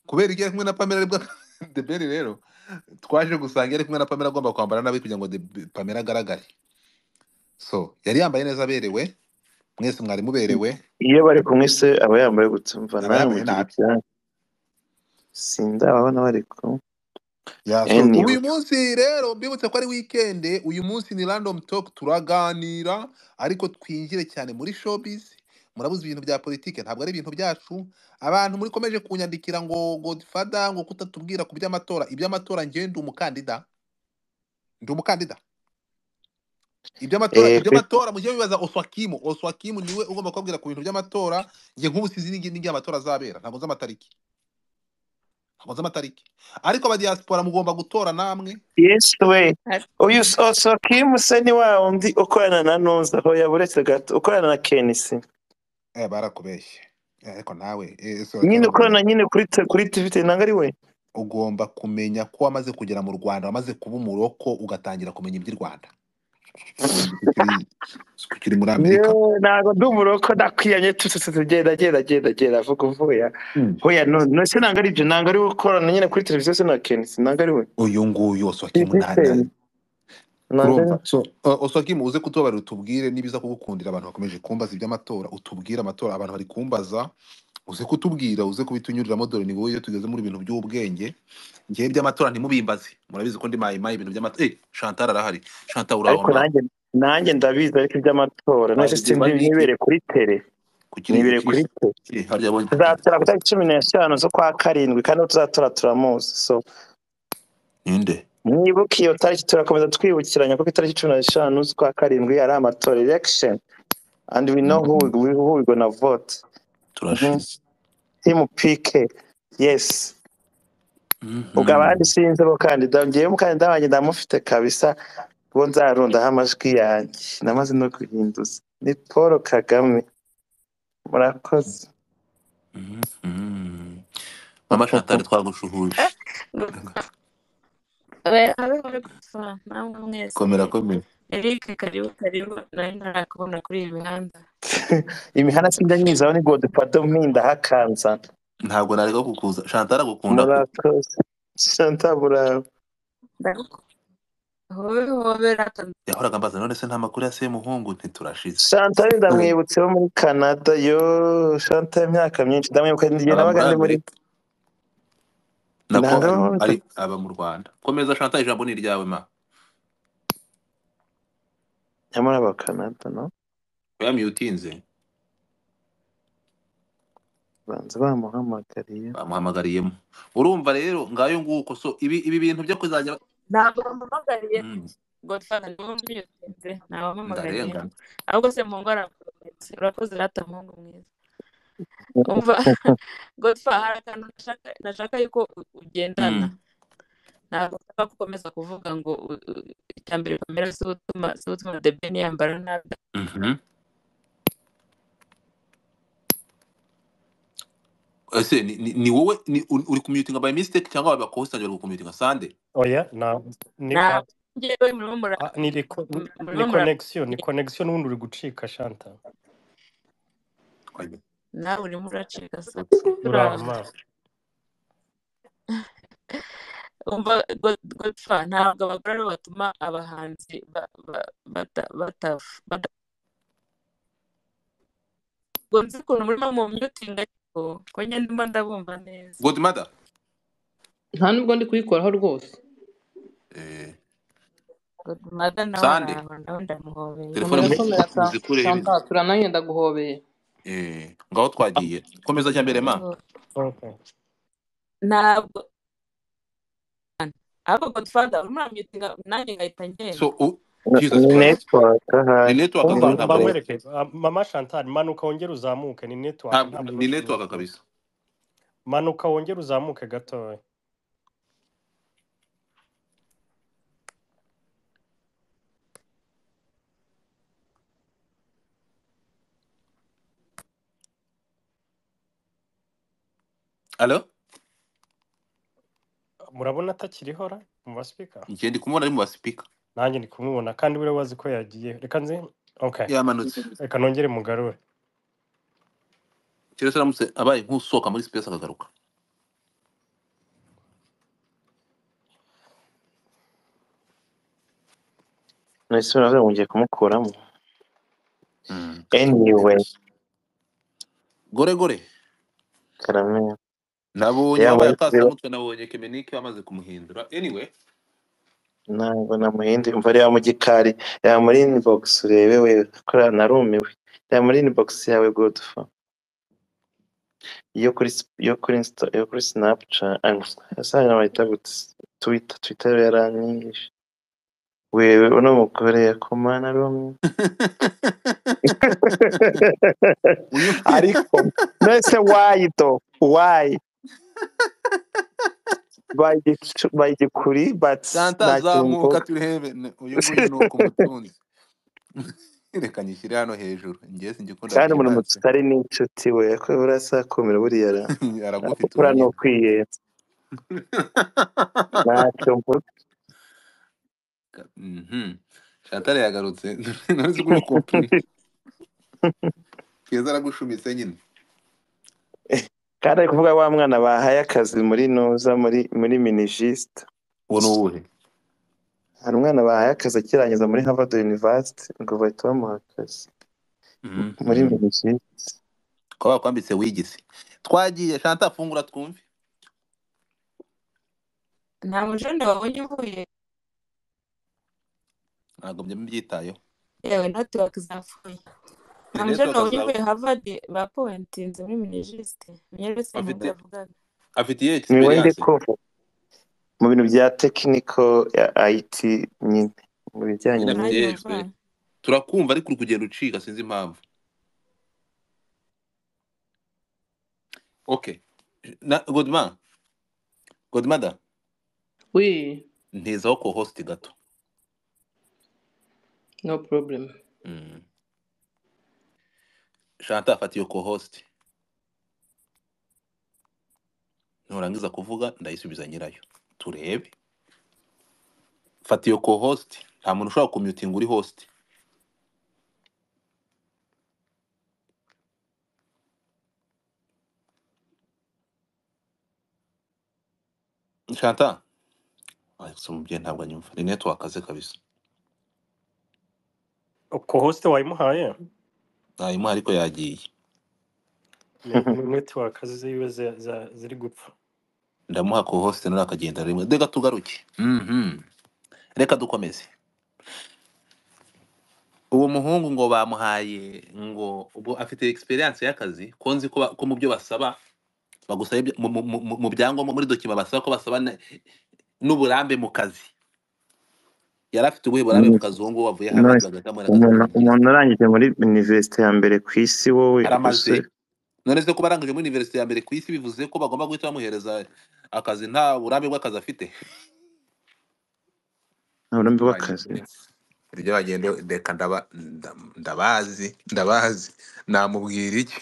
A: kubera ibyo ari kumwe na pamela aribwo deberi rero twaje gusanga yari kumwe na pamela agomba kwambara nabi kugira ngo Debe- pamela agaragare so yari yambaye neza aberewe mwese mwari muberewe
D: Iyo bari kumwe se aba yambaye gutumva
A: yaba
D: nawe
A: yambaye
D: mugira
A: nabi
D: ibyanyu. Sindababona bari kumwe.
A: ya so
D: Anyway.
A: uyu munsi rero mbibutse ko ari wikende uyu munsi ni random talk turaganira ariko twinjire cyane muri showbiz murabuze ibintu bya politike ntabwo ari ibintu byacu abantu muri komeje kunyandikira ngo godfather ngo kutatubwira ku by'amatora iby'amatora njyewe ndi umukandida ndi umukandida iby'amatora
D: Eh, kuri-
A: iby'amatora mujye bibaza oswakimu oswakimu niwe ugomba kubabwira ku bintu by'amatora njye nk'ubu sinzi n'igi- n'igihe amatora azabera ntabwo nzi amatariki ntabwo nzi amatariki ariko abadiyasipora mugomba gutora namwe
D: Yes we.
C: Ar-
D: Uyu s- also Kim se ni wa undi ukorana na Nonza aho yaburetse gato ukorana na Kenisi.
A: eh barakubeshye Eh, ariko nawe eh, so
D: Nyine
A: Kim
D: ukorana
A: ugomba
D: nyine kuri te- kuri TV nanga ari we.
A: ugomba kumenya ko wamaze kugera mu Rwanda wamaze kuba umuroko ugatangira kumenya iby'i Rwanda ukiri ukiri muri Amerika
D: Yewe, ntabwo ndi umuroko ndakwiyanye tutututse genda genda genda genda avuga uvuya
A: Mm.
D: hoya none se ntabwo ari ibyo ntabwo ari we ukorana nyine kuri televiziyo se na kenisi ntabwo ari we
A: uyu nguyu oswakimu na, na,
D: Christian, ntabwo ari
A: urumva
D: we
A: so uh, oswakimu uze kutubarira utubwire nibiza kugukundira abantu bakomeje kumbaza iby'amatora utubwire amatora abantu bari kumbaza uze kutubwira uze kubitunyuriramo dore ni wowe iyo tugeze muri ibintu by'ubwenge ngewe iby'amatora ntimubimbaze murabizi ko ndi mayimayi ibintu by'amatora eh chantal arahari chantal uraho
D: ariko
A: mwana
D: nanjye nanjye ndabizi ariko iby'amatora none se
A: wabigize
D: simbi
A: bike
D: nibereye kuri tere
A: kugira ngo
D: nibereye
A: ukiri
D: kuri tere
A: Eh, harya abonye
D: tuzatora ku itariki cumi n'eshanu z'ukwa karindwi kandi uwo tuzatora turamuzi so
A: ninde
D: mwibuke iyo tariki turakomeza twibukiranya kuko itariki cumi n'eshanu z'ukwa karindwi ari amatora election and we know who we, who we gonna vote
A: turashize
D: team PK yes
A: Mhm.
D: ubwo abandi sinzi abakandida ngewe umukandida wanjye ndamufite kabisa bo nzarundaho amajwi yanjye namaze no guhinduza ni paul kagame murakoze
A: Mhm. mama shantari twagushuhuje
E: abe bari gusoma namwe mwese
A: komera komera
E: eric karibu karibu nari ntarakubona kuri iyi mihanda
D: imihanda sinjya nyizaho ni godefado mpinda hakanza
A: ntabwo nareka kukuza shantari agukunda pe
D: murakoze shanta muraba
E: ndagukunda hobe hobe rakanda
A: yahoraga mbaza none se nta makuru ya semuhungu ntiturashize
D: shanta ndamwibutse wo muri canada yo shanta y'imyaka myinshi ndamwibuka igihe
A: aba
D: nabaga
A: muri
D: ndi muri
A: amerika nako
D: ntabwo
A: ari
D: nabaga-
A: ari- aba mu rwanda komeza shantari ijambo ni iryawe ma
D: nyamara abakanada no
A: yamyutinze
D: banza bamuhamagariye
A: bamuhamagariyemo urumva rero ngayo nguko so ibi ibi bintu byo kuzajya
E: ntabwo bampamagariye
A: Mm,
E: godfather niwe umbyutse ntawampamagariye
A: ndarenga
E: ahubwo se mu ngwara urakoze rata muhungu mwiza umva godfa hari akantu nashaka nashaka yuko u- ugendana
A: Mm,
E: ntabwo ushaka gukomeza kuvuga ngo u- u- icya mbere kamera si utuma si utuma the ben yambara nabi
A: mhm. ese ni ni- ni wowe ni- uri uri kumyutinga by mistake cyangwa aba bakostange bari gukumyutinga sande
B: oya na ni
E: ntabwo
B: a-
E: njyewe murimo mura
B: a- ni reko-
E: murimo
B: ni
E: mura
B: connection ni connection ubundi uri gucika shanta
E: nawe urimo uracika sasa
B: uraba
E: turara
B: amaso
E: umva God- godfa ntabwo abagore aribo batuma abahanzi ba- ba- bata- bata- bada- ubwo nzi ukuntu murimo mu myutinga ariko ko njye ndimo ndabumva neza
A: good mother
C: nta nubwo ndi kuyikoraho rwose
A: eh,
E: godmother nawe
A: sande
E: araho nawe ndamuhobeye
A: telefone
C: komera
A: mu-
B: Me-
C: komera
A: mu-
C: sa-
A: muzikureho ibintu
C: shanta turananye ndaguhobeye
A: Eh, ngaho twagiye komeza cya mbere ma
E: Oh,
B: okay.
E: ntabwo ahubwo godfather urimo uramyutinga nanjye ngahita ngenda
A: so u-
D: Ni-
A: jesus
D: ni
A: christ
D: network
A: ni
D: ahari
A: network
D: ni
A: gusa ntabwo
B: umva
A: ari
D: network
A: wowe
B: mbakwerekeze Ah, mama chantal manuka wongere uzamuke ni network
A: ntabwo
B: ntabwo ari
A: ni network
B: ubushobozi
A: kabisa
B: manuka wongere uzamuke gatoya
A: alo
B: murabona atakirihora mu basipika
A: njye ndi kumubona ari mu basipika
B: nanjye ndi kumubona kandi buriya wazi ko yagiye reka nzi okay
A: yamanutse
B: reka nongere mugarure
A: keretse aramutse abaye nk'usohoka muri space akagaruka
D: nese nawe mugiye kumukuramo
A: Mm,
D: anyway
A: yes. gore gore
D: karamera
A: nabonye
D: ya
A: wabaye
D: muri
A: atase mutwe nabonye kemenike wamaze kumuhindura anyway
D: ntabwo namuhindi umva reba mu gikari reba muri inbox urebe we kora narumiwe reba muri inbox yawe godfa yo kuri s- yo kuri insta yo kuri snapchat asanga bayita gute twitter twitter yaranyishe wewe uno mugore yakomana rumwe
A: uyu
D: ariko nese wayi do wayi bayigikuri but
A: santa
D: nta kintu mvuga
A: zamuka turebe N- uyu nguyu ni uko umutunzi reka nyishyire hano hejuru njye singikunda
D: kandi umuntu
A: guhimbaza
D: mutari n'inshuti we ko burasakumira buriya ra-
A: aragufite
D: arapfupura ni
A: urunyine
D: ukwiyera ntacyo mvuga
A: Mhm. shantare yagarutse nari uko uri kompuri keza aragushumitse nyine
D: kandi ari kuvuga wa mwana bahaye akazi muri nuza muri muri minijisite
A: uwo ni uwuhe
D: hari umwana bahaye akazi akirangiza muri harvard university ngo bahita bamuha akazi muri
A: Mhm.
D: minijisite
A: kuba bakwambitse wigisi twagiye shanta fungura twumve
E: nta mujoni wabonye uvuye
A: ntabwo mbyitayeho
E: yewe netiwaka zapfuye
A: ni
E: nta mujoni
A: network
E: wabonye
A: zawe
E: uvuye havadi bapowentinze muri minijisite munyeretse muhungu
A: afite
E: yavugaga
A: afite iyihe
D: ni we ndi
A: experience
D: kumva mu bintu bya tekiniko ya it nyine mu bijyanye
A: nyine afite
D: n'iyo
E: nanjye
A: iyihe
E: umva
A: experience turakumva ariko uri kugenda ucika sinzi impamvu okay na godma godmada
C: we
A: ntezaho ko host gato
C: no problem
A: mm. shanta afata iyo ko host nurangiza kuvuga ndayisubiza nyirayo turebe fata iyo ko host nta muntu ushobora kumyutinga uri host shanta Alex umubyeyi ntabwo anyumva ni network akaze kabisa
B: ko hosite wayimuhaye
A: ntayimo ariko yagiye
B: ni ni netiwaka ziwe zi- za- ziri gupfa
A: ndamuha ko host nawe akagenda rimwe reka tugaruke Mhm. reka dukomeze uwo muhungu ngo bamuhaye ngo ubu afite experience y'akazi ko nzi ko ba- ko mu byo basaba bagusaba ibya- mu mu- mu- mu byangombwa muri dokima basaba ko basaba na- n'uburambe mu kazi yari afite ubuhe burambe mu kazi uwo nguwo wavuye hanze
D: Nice.
A: bagahita amuhera akazi
D: umuntu
A: k'ubundi
D: umuntu urangije muri universite ya mbere ku isi wowe
A: aramaze
D: gusa
A: none se kuba arangije muri universite ya mbere ku isi bivuze ko bagomba guhita bamuhereza akazi nta burambe bw'akazi afite
D: nta
A: bagende
D: burumbi bw'akazi
A: iryo bagende reka ndaba- nda- ndabazi ndabazi namubwira iki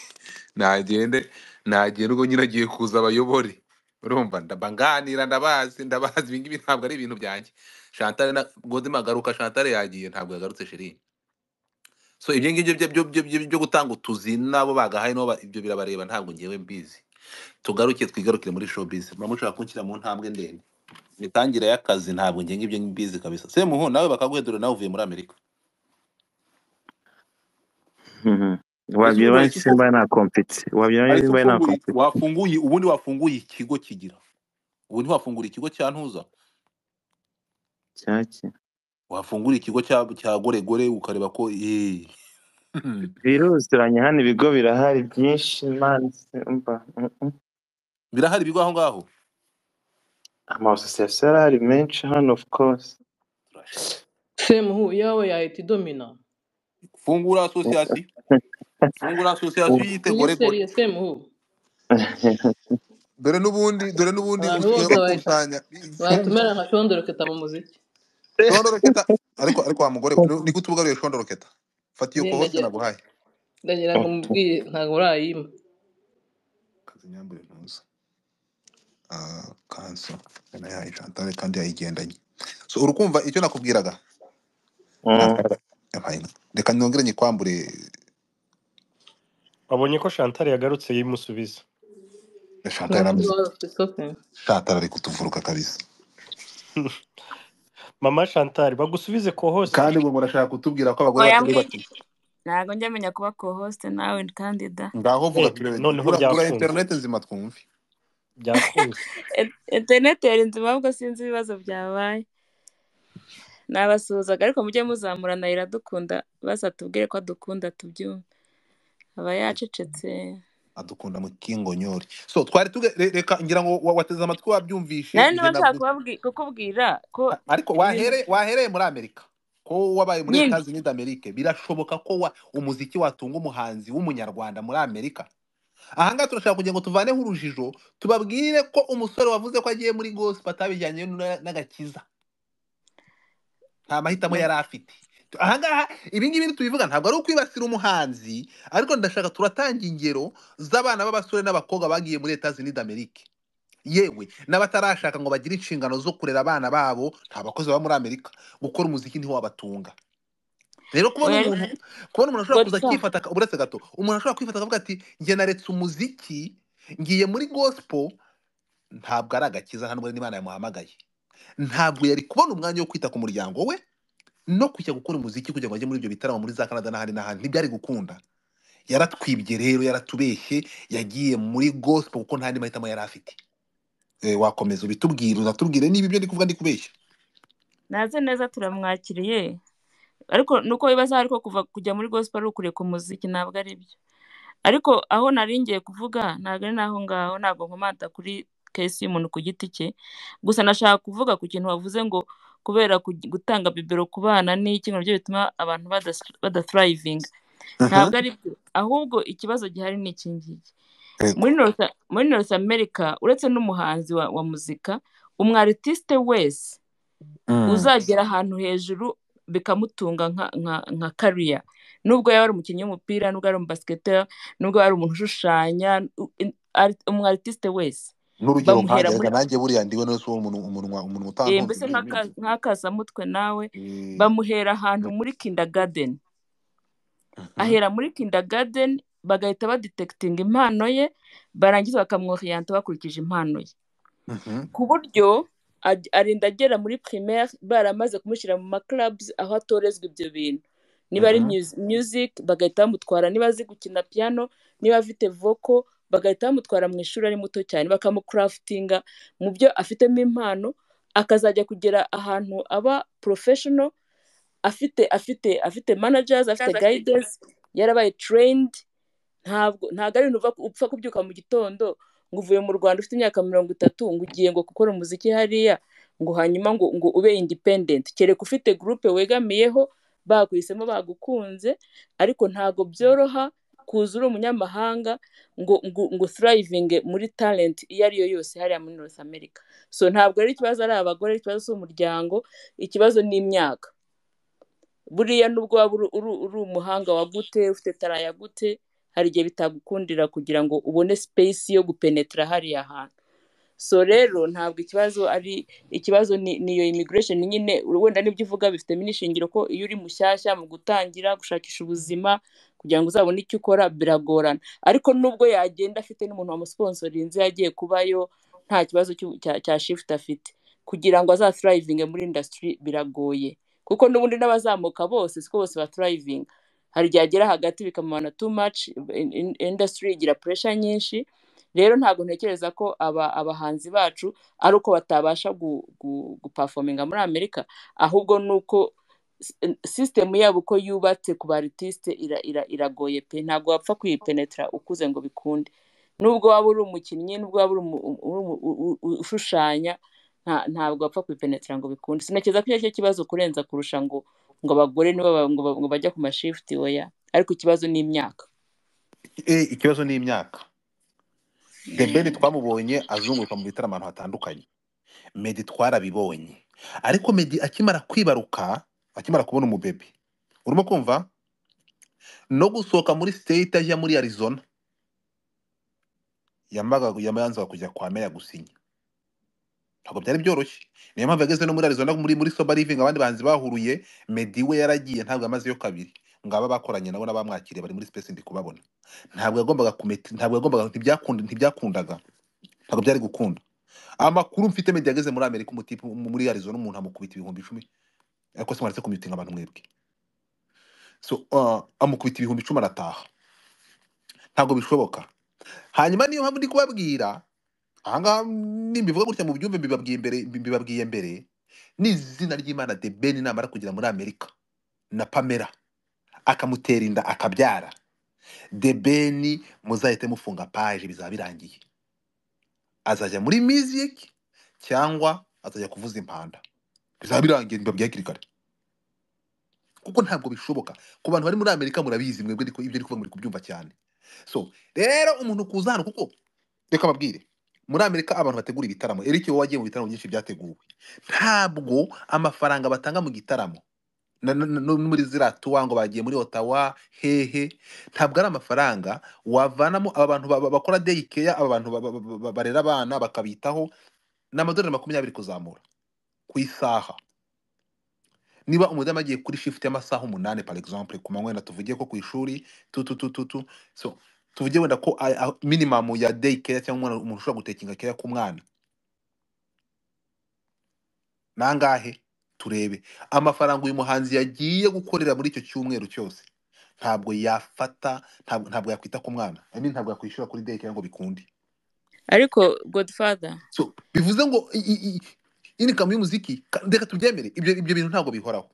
A: nagende nagende ubwo nyine agiye kuza abayobore urumva ndaba nganira ndabazi ndabazi ibi ngibi ntabwo ari ibintu byanjye shantare na godima agaruka shantare yagiye ntabwo yagarutse shiri so ibyo ngibyo byo byo- byo- byo- byo gutanga utuzi n'abo bagahaye nabo ba- ibyo birabareba ntabwo ngewe mbizi tugaruke twigarukire muri showbiz muramushaka kunshyira mu ntambwe ndende imitangire y'akazi ntabwo ngenga ibyo mbizi kabisa semuhu nawe bakaguhedura nawe uvuye muri amerika
D: Mhm.
A: ese
D: wabyibona
A: wumva iki
D: simba
A: koko
D: nta kompeti wabyibona
A: ariko
D: simba nta
A: ufunguye
D: kompeti
A: wafunguye ubundi wafunguye ikigo kigira ubu ntiwafungura ikigo cya ntuza
D: cyaki
A: wafungura ikigo cya cya goregore ukareba ko eh,
D: biruzuranye hano ibigo birahari byinshi man simba Mhm.
A: birahari ibigo aho ngaho
D: amasosiyasiyo arahari menshi hano of course
A: turashaka
C: semuhu yawe yahita idomina
A: fungura asosiyasiyo fungura asosiyasiyo yiyite
C: iyi
A: goregore
C: seriye semuhu
A: dore n'ubundi dore n'ubundi
C: abantu
A: usigaye
C: bose bahita
A: bakusanya
C: bahita umera nka shondoroketa mu muziki
A: shondoroketa ariko ariko wa mugore ni gute ubugaruye shondoroketa fata iyo
C: niyo
A: kohose
C: ndagira
A: naguhaye
C: ndagira ngo mubwiye ntabwo urayima
A: kazi nyambure ntuza Ah, kanso na yayi Chantal kandi yayigendanye so urukumva icyo nakubwiraga
D: Mhm.
A: Nta- Abaye na- reka nongere nyikwambure
B: wabonye ko shantari yagarutse yimusubiza
A: Chantal
C: ntabwo
A: yaramuze
C: ubaye fisofe
A: Chantal ari kutuvuruka kabisa
B: mama shantari bagusubize ko hosite
A: kandi ngo murashaka kutubwira ko abagore batari
E: mwayambwiye
A: bake
E: ntabwo njya menya kuba co-host nawe kandida
A: ngaho vuga
B: Eh,
A: turebe
B: noneho
A: vura vura
B: byakunze
A: internet nzima twumve
B: byakunze
E: In- interineti yari nzima ahubwo sinzi ibibazo byabaye nabasuhuzaga ariko mujye muzamurana iradukunda basa tubwire ko adukunda tubyumve aba yacecetse
A: adukunda mu kingonyori so twari tuge re- reka ngira ngo wa- wateze amatwi wabyumvishe
E: nari
A: njye
E: niba nshaka
A: navuze
E: kubabwi- kukubwira ko
A: A- ariko
E: ibintu
A: wahereye wahereye muri amerika ko wabaye muri
E: nyine
A: Etats Unis d'Amerique birashoboka ko wa, umuziki watunga umuhanzi w'umunyarwanda muri amerika ahangaha turashaka kugira ngo tuvaneho urujijo tubabwire ko umusore wavuze ko agiye muri gospel atabijyanye n- n'agakiza nta mahitamo
E: na-
A: yari afite ahangaha ibi ngibi tubivuga ntabwo ari ukwibasira umuhanzi ariko ndashaka turatanga ingero z'abana b'abasore n'abakobwa bagiye muri Etats Unis d'Amerique yewe n'abatarashaka ngo bagire inshingano zo kurera abana babo nta bakozi baba muri amerika gukora umuziki ntiwabatunga rero kubona
E: oya
A: umuntu kubona umuntu ashobora kuza
E: godfa
A: akifata aka- uretse gato umuntu ashobora kwifata akavuga ati njye naretse umuziki ngiye muri gospel ntabwo ari agakiza nta n'ubwo n'imana yamuhamagaye ntabwo yari kubona umwanya wo kwita ku muryango we no kujya gukora umuziki kugira ngo ajye muri ibyo bitaramo muri za Canada n'ahandi n'ahandi ntibyari gukunda yaratwibye rero yaratubeshye yagiye muri gospel kuko nta n'andi mahitamo yari afite Eh, wakomeza ubitubwire uzatubwire niba ibyo ndi kuvuga ndi kubeshya
E: naze neza turamwakiriye ariko nuko bibaza ariko kuva kujya muri gospel ari ukuriye ku muziki ntabwo ari byo ariko aho nari ngiye kuvuga ntabwo ari naho ngaho ntabwo nkomata kuri kesi y'umuntu ku giti cye gusa nashaka kuvuga ku kintu wavuze ngo kubera kugi- gutanga bibero ku bana n'iki ngo nabyo bituma abantu badathriving
A: Aha.
E: ntabwo ari byo ahubwo ikibazo gihari ni iki ngiki muri north muri north america uretse n'umuhanzi wa, wa muzika umu aritiste wese uzagera ahantu hejuru bikamutunga nka nka nka kariya nubwo yaba ari umukinnyi w'umupira nubwo ari umubasiketeri nubwo yaba ari umuntu ushushanya u- in- ari- umu aritiste wese
A: n'urugero nkanjye
E: bamuhera muri
A: reka nanjye buriya ndiwe wese uwo umuntu umunwa umuntu
E: eh,
A: utankunze
E: mbese
A: mbi- mbi-
E: nk'aka- nk'akasamutwe nawe
A: eh,
E: bamuhera ahantu muri kindergarten
A: mhm.
E: ahera muri kindergarten bagahita badetekitinga impano ye barangiza bakamworiyanta bakurikije impano ye
A: Mhm.
E: ku buryo ad- arinda agera muri primaire baramaze kumushyira mu maclubs aho atorezwa ibyo bintu niba ari
A: Mhm.
E: mus- music bagahita bamutwara niba azi gukina piano niba afite vocal bagahita bamutwara mu ishuri ari muto cyane bakamukurafitinga mu byo afitemo impano akazajya kugera ahantu aba professional afite afite afite managers afite guidance yarabaye trained ntabwo ntabwo ari ibintu uva ku- upfa kubyuka mu gitondo ngo uvuye mu rwanda ufite imyaka mirongo itatu ngo ugiye ngo gukora umuziki hariya ngo hanyuma ngo ngo ube independent kereka ufite groupe wegamiyeho baguhisemo bagukunze ariko ntabwo byoroha kuza uri umunyamahanga ngo ngo ngo thrivinge muri talent iyo ari yo yose hariya muri north america so ntabwo ari ikibazo ari abagore ari ikibazo cy'umuryango ikibazo ni imyaka buriya nubwo waba uri uri- uri umuhanga wa gute ufite tara ya gute hari igihe bitagukundira kugira ngo ubone space yo gupenetera hariya hantu so rero ntabwo ikibazo ari ikibazo ni ni iyo immigration nyine wenda n'ibyo uvuga bifitemo n'ishingiro ko iyo uri mushyashya mu gutangira gushakisha ubuzima kugira ngo uzabone icyo ukora biragorana ariko nubwo yagenda afite n'umuntu wamusponsorinze yagiye kubayo nta kibazo cyu- cya cya shift afite kugira ngo azaturayivinge muri industry biragoye kuko n'ubundi n'abazamuka bose siko bose baturayivinga hari igihe agera hagati bikamubana too much in- in- industry igira pressure nyinshi rero ntabwo ntekereza ko aba abahanzi bacu ari uko batabasha gu- gu- gupafominga muri amerika ahubwo ni uko s- sisitemu yabo uko yubatse ku baritiste ira- ira- iragoye pe ntabwo wapfa kuyipenetra ukuze ngo bikunde nubwo waba uri umukinnyi nubwo waba uri umu- umu- umu- u- u- ushushanya nta- ntabwo wapfa kuyipenetra ngo bikunde sinakeza ko icyo ari cyo kibazo kurenza kurusha ngo ngo abagore nibo ba- ngo ba- ngo bajya ku mashifti oya ariko ikibazo ni imyaka
A: Eh, ikibazo ni imyaka the ben
E: Mm.
A: twamubonye azunguruka mu bitaramo ahantu hatandukanye medi twarabibonye ariko medi akimara kwibaruka akimara kubona umubebe urimo kumva no gusohoka muri state ajya muri arizona yamaga yamanzaga kujya kwa meya gusinya ntabwo byari byoroshye niyo mpamvu yageze no muri arizona muri muri soba living abandi bahanzi bahuruye medi we yaragiye ntabwo yamazeyo kabiri ngo aba bakoranye nabo n'abamwakiriye bari muri space ndi kubabona ntabwo yagombaga kumeta ntabwo yagombaga ntibyakunda ntibyakundaga ntabwo byari gukunda amakuru mfite medi yageze muri amerika umutipe muri arizona umuntu amukubita ibihumbi icumi ariko se mwaretse kumutinga abantu mwebwe so uh, amukubita ibihumbi icumi arataha ntabwo bishoboka hanyuma niyo mpamvu ndi kubabwira ahangaha nimbivuga gutya mu byumve mbibabwiye mbere mbibabwiye mbere ni izina ry'imana the ben namara kugera muri amerika na pamela akamutera inda akabyara the ben muzahite mufunga paje bizaba birangiye azajya muri music cyangwa azajya kuvuza impanda bizaba birangiye mbabwiye hakiri kare kuko ntabwo bishoboka ku bantu bari muri amerika murabizi mwebwe ariko ibyo ariko muri kubyumva cyane so rero umuntu kuza hano kuko reka babwire muri amerika abantu bategura ibitaramo eric wowe wagiye mu bitaramo byinshi byateguwe ntabwo amafaranga batanga mu gitaramo na- na- na- no muri ziriya tuwa ngo bagiye muri otawa hehe ntabwo ari amafaranga wavanamo aba bantu ba- ba- bakora deyi keya aba bantu ba- ba- ba- barera abana bakabitaho ni amadolari makumyabiri kuzamura ku isaha niba umudamu agiye kuri shift y'amasaha umunani par exemple ku manywa wenda tuvuge ko ku ishuri tu tu tu tu tu so tuvuge wenda ko a- a- minimum ya day care cyangwa umwana umuntu ushobora gutekinga care k'umwana nangahe turebe amafaranga uyu muhanzi yagiye gukorera muri icyo cyumweru cyose ntabwo yafata ntabwo, ntabwo yakwita ku mwana I mean, ntabwo yakwishyura kuri day care ngo bikunde
E: ariko godfather
A: so bivuze ngo i- i- i- income y'umuziki ka- reka tubyemere ibyo ibyo bintu ntabwo bihoraho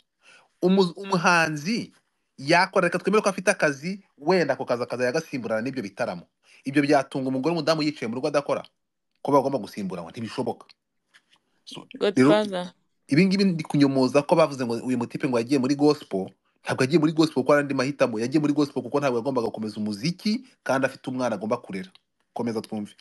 A: umu- umuhanzi yakora reka twemere ko afite akazi wenda ako kazi akazajya agasimburana n'ibyo bitaramo ibyo byatunga umugore w'umudamu yicaye mu rugo adakora ko bagomba gusimburanwa ntibishoboka So, rero
E: godfather
A: ibi ngibi ndi kunyomoza ko bavuze ngo uyu mutipe ngo yagiye muri gospel ntabwo yagiye muri gospel kuko ari andi mahitamo yagiye muri gospel kuko ntabwo yagombaga gukomeza umuziki kandi afite umwana agomba kurera komeza twumve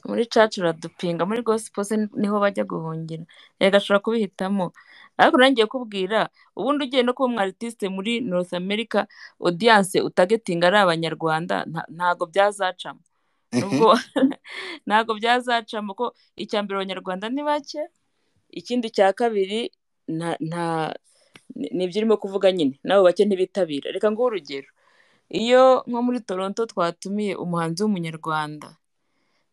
E: muri caci uradupinga muri gospel se niho bajya guhungira reka ashobora kubihitamo ariko nangiye kubwira ubundi ugiye no kuba umwaritiste muri north america audience utagetinga ari abanyarwanda nta- ntago byazacamo
A: Mhm.
E: nubwo ntago byazacamo ko icya mbere abanyarwanda ni bake ikindi cya kabiri nta nta ni ni ibyo urimo kuvuga nyine n'abo bake ntibitabira reka nguhe urugero iyo nko muri toronto twatumiye umuhanzi w'umunyarwanda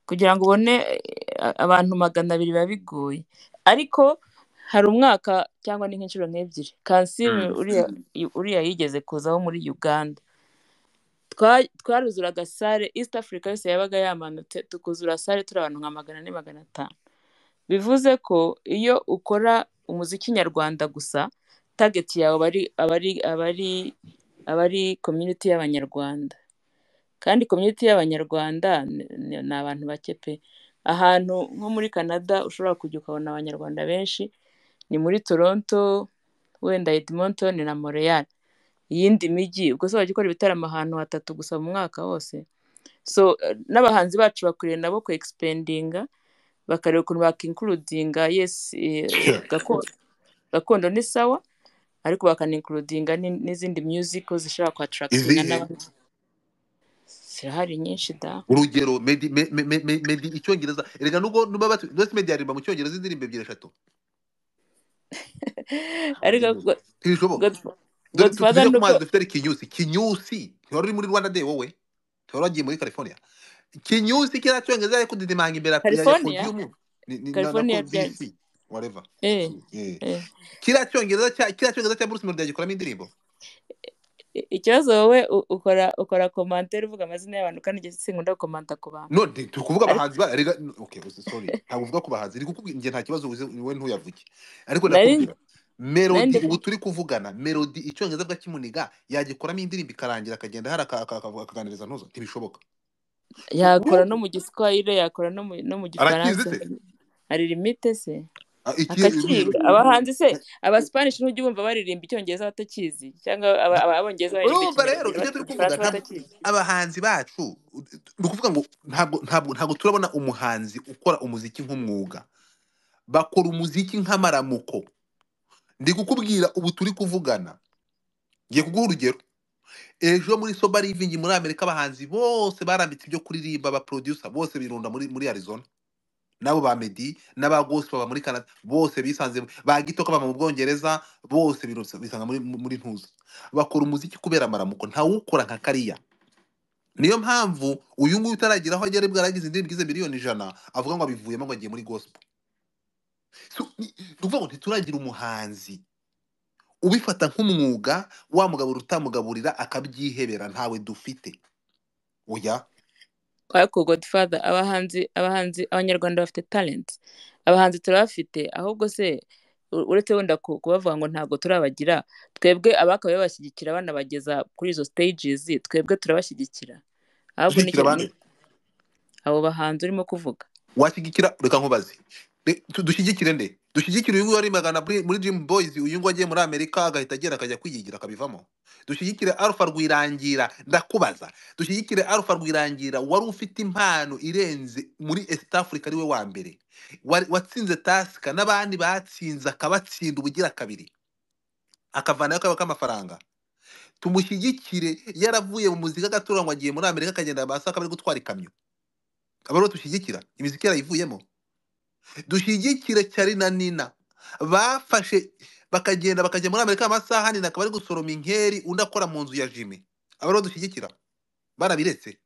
E: kugira ngo ubone eh, abantu magana abiri biba bigoye ariko hari umwaka cyangwa ni nk'inshuro nk'ebyiri kansime
A: Mm.
E: uriya uriya yigeze kuzaho muri uganda Twa- twaruzuraga sare east africa yose yabaga yamanutse tukuzura sare turi abantu nka magana ane magana atanu bivuze ko iyo ukora umuziki nyarwanda gusa target yawe abari abari abari abari community y'abanyarwanda kandi community y'abanyarwanda ni ni- ni abantu bake pe ahantu nko muri canada ushobora kujya ukabona abanyarwanda benshi ni muri toronto wenda edmonton na montreal iyindi mijyi ubwo se wajya ukora ibitaramo ahantu hatatu gusa mu mwaka wose so eh, n'abahanzi bacu bakwiriye nabo ku expandinga bakareba ukuntu bakinkurudinga yes eh,
A: Sure.
E: gakondo gakondo ni sawa ariko bakanikurudinga n'izindi music ko zishobora kwatarakitinga
A: izihe
E: n'abandi zirahari nyinshi da
A: urugero medi me- me- me- me- medi icyongereza erega nubwo nubwo bati ndetse medi yaririmba mu cyongereza indirimbo ebyiri eshatu ntabwo byemezwa
E: ariko God-
A: ntibishoboka
E: God-
A: dore tu-
E: godfather
A: tujye ku
E: ni uko
A: mazi dufite ari kinyusi kinyusi ntiwari uri muri rwanda day wowe ntiwari wagiye muri california kinyusi kiriya cyongereza ariko didimanga imbere ya ya- ya
E: california
A: podium ni- ni- na na
E: california
A: ko
E: byaje
A: bc whatever
E: eh
A: Eh.
E: eh
A: kiriya cyongereza cya kiriya cyongereza cya bruce melody agikoramo indirimbo
E: I- ikibazo wowe u- ukora ukora komantere uvuga amazina y'abantu kandi njye sinkunda gukomanta ku bantu
A: no ndi kuvuga
E: ariko
A: abahanzi ba erega okay uzi- sorry ntabwo uvuga ku bahanzi ndi kukubwira njye nta kibazo uzi- wowe ntuyavuge ariko
E: nari
A: ndakubwira
E: nari
A: melody
E: ndi
A: ubu turi kuvugana melody icyongereza bwa kimuniga yagikoramo indirimbo ikarangira akagenda hari aka- aka- aka- akaganiriza ntuzo ntibishoboka
E: yakora no mu giswahili yakora no mu no mu
A: arakizi
E: gifaransa
A: se
E: hari hari limite se
A: Ah, iki
E: akakiga abahanzi se abasipanishi ntujya ubumva baririmba icyongereza batakizi cyangwa aba- aba- abongereza baririmba
A: urumva rero
E: ikinyarwanda
A: ibyo turi kuvuga
E: baririmba igifaransa
A: ntabwo
E: batakizi
A: abahanzi bacu ni ukuvuga ngo ntabwo ntabwo ntabwo turabona umuhanzi ukora umuziki nk'umwuga bakora umuziki nk'amaramuko ndi kukubwira ubu turi kuvugana ngiye kuguha urugero ejo muri soba livingi muri amerika abahanzi bose barambitse ibyo kuririmba ba producer bose birunda muri muri arizona nabo ba medi n'aba gospel ba muri canada bose bisanze ba gitoko baba mu bwongereza bose birutse- bisanga muri muri ntuza bakora umuziki kubera amaramuko ntawukora nka kariya niyo mpamvu uyu nguyu utaragira aho agera bwaragize indirimbo igize miliyoni ijana avuga ngo abivuyemo ngo agiye muri gospel So, ni- ni ukuvuga ngo ntituragira umuhanzi ubifata nk'umwuga wa mugabura utamugaburira akabyihebera ntawe dufite oya
E: ariko godfather abahanzi abahanzi abanyarwanda bafite talent abahanzi turabafite ahubwo se u- uretse wenda ku- kubavuga ngo ntabwo turabagira twebwe abakabaye babashyigikira banabageza kuri izo stages twebwe turabashyigikira ahubwo
A: dushyigikira
E: nicyo
A: abandi
E: ni abo bahanzi urimo kuvuga
A: washyigikira reka nkubaze Re- tu- dushyigikire nde dushyigikire uyu nguyu wari magana muri muri Dream Boys uyu nguyu agiye muri amerika agahita agera akajya kwiyigira akabivamo dushyigikire alpha rwirangira ndakubaza dushyigikire alpha rwirangira wari ufite impano irenze muri east africa ari we wa mbere Wari- watsinze tasika n'abandi batsinze akabatsinda ubugira kabiri akavanayo kaba k'amafaranga tumushyigikire yaravuye mu muzika agatura ngo agiye muri amerika akagenda amasaka bari gutwara ikamyo aba aribo dushyigikira imiziki yarayivuyemo dushyigikire cyari na nina bafashe bakagenda bakajya muri amerika amasaha nina akaba ari gusoroma inkeri undi akora mu nzu ya jimi aba aribo dushyigikira barabiretse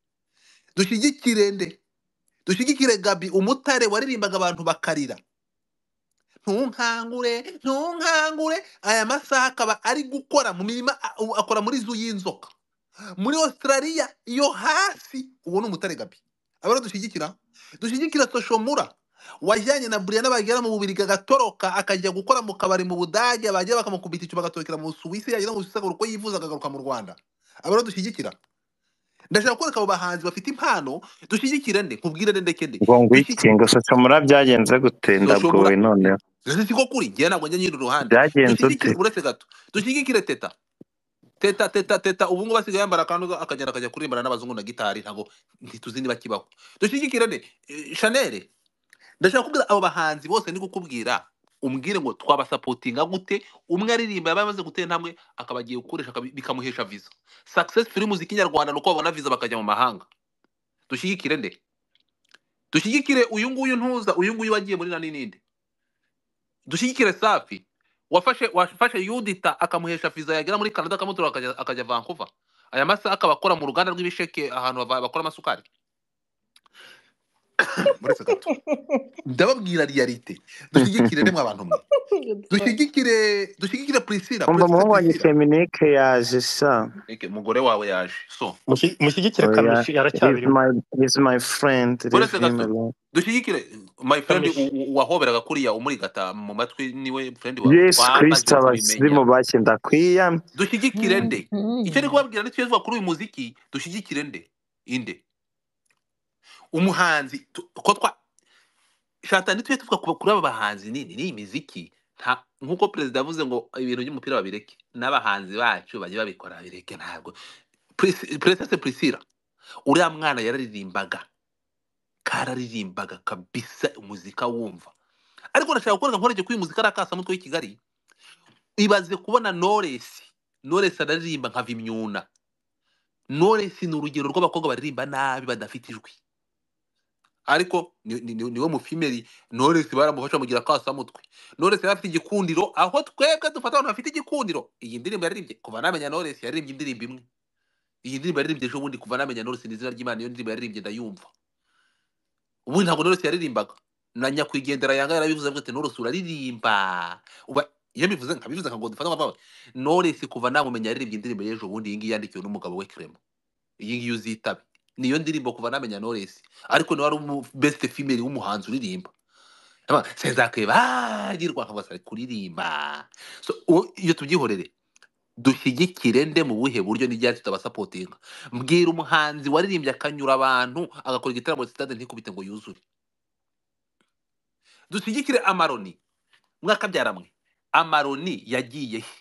A: dushyigikire nde dushyigikire gabi umutare waririmbaga abantu bakarira ntunkangure ntunkangure aya masaha akaba ari gukora mu mirima a- u- akora muri zu y'inzoka muri australia iyo hasi uwo ni umutare gabi aba aribo dushyigikira dushyigikira soshomura wajyanye na buriyana bagera mu bubiri agatoroka akajya gukora mu kabari mu budage bagiye bakamukubita icyo bagatorokera mu suwisi yagira ngo usisagure uko yifuza akagaruka mu rwanda aba aribo dushyigikira ndashaka kwereka abo bahanzi bafite impano dushyigikire nde nkubwire nde ndeke nde
D: ngo ngwiki
A: dushyigikire
D: ngo soshomura byagenze gute
A: soshomura
D: ndagowe noneho
A: siko kuri njyewe ntabwo njya nyiri uruhande
D: byagenze ute
A: dushyigikire uretse gato dushyigikire teta teta teta teta ubu ngubu asigaye yambara akantu akagenda akajya kurimbana n'abazungu na gitari ntabwo ntituzi niba kibaho dushyigikirane Eh, shanel ndashaka kubwira abo bahanzi bose ndi kukubwira umbwire ngo twabasapotinga gute umwe aririmba yaba yamaze gutera intambwe akaba agiye gukoresha akabi- bikamuhesha viza success film muziki nyarwanda ni uko babona viza bakajya mu mahanga dushyigikire nde dushyigikire uyu nguyu ntuza uyu nguyu wagiye muri na n'indi dushyigikire safi wafashe wafashe yudita akamuhesha viza yagera muri canada akamutora akajya, akajya vancouver aya masaha akaba akora mu ruganda rw'ibisheke ahantu bava- bakora amasukari muretse gato ndababwira realite dushyigikire nemwe abantu mwe dushyigikire dushyigikire priscilla
D: umva
A: producer
D: umuhungu wanjye
A: priscilla
D: feminike yaje sha
A: Ege, mugore wawe yaje so
B: Mushi- mushyigikire
D: oya
B: kamishi
D: leave
B: aracyabirimo
D: my leave my friend leave
A: muretse
D: him
A: gato
D: alone
A: dushyigikire my friend
B: kamishi
A: u- u- wahoberaga kuriya umuri gata mu matwi niwe friend wawe
D: yesu kirisita
A: twabanje kubimenya
D: abasirimu bakenda kwiyama
A: dushyigikire nde icyo ndi kubabwira ni cyiza kuri uyu muziki dushyigikire nde inde umuhanzi tu- ko twa shatani tujye tuvuga ku- kuri aba bahanzi nini n'iyi miziki nta nk'uko perezida yavuze ngo ibintu by'umupira babireke n'abahanzi bacu bajye babikora babireke ntabwo presese prisira uriya mwana yararirimbaga kararirimbaga kabisa umuzika wumva ariko ndashaka kuvuga nkorege ko uyu muzika ari akasamutwe w'i kigali ibaze kubona noresi noresi araririmba nka vimyuna Knowless ni urugero rw'abakobwa baririmba nabi badafite ijwi ariko ni- ni- ni- niwe mufimeri Knowless baramufasha mugira akasamutwe Knowless yari afite igikundiro aho twebwe dufata abantu bafite igikundiro iyi ndirimbo yaririmbye kuva namenya Knowless yaririmbye indirimbo imwe iyi ndirimbo yaririmbye ejo bundi kuva namenya Knowless ni izina ry'Imana iyo ndirimbo yaririmbye ndayumva ubundi ntabwo Knowless yaririmbaga na nyakwigendera yanga yarabivuze avuga ati Knowless uraririmba uba iyo mbivuze nkabivuze nka ngo dufata nka bawe Knowless kuva namumenya yaririmbye indirimbo y'ejo bundi iyi ngiyi yandikiwe n'umugabo we Clement iyi ngiyi uzitabe niyo ndirimbo kuva namenya Knowless ariko niwe ari umu best female w'umuhanzi uririmba Aba, sezakebagirwa nkabasa ari kuririmba so uwo- iyo tubyihorere dushyigikire nde mu buhe buryo n'ibyacu tutabasapotinga mbwira umuhanzi waririmbye akanyura abantu agakora igitaramo sitade ntikubite ngo yuzure dushyigikire amaroni mwakabyara mwe amaroni yagiye he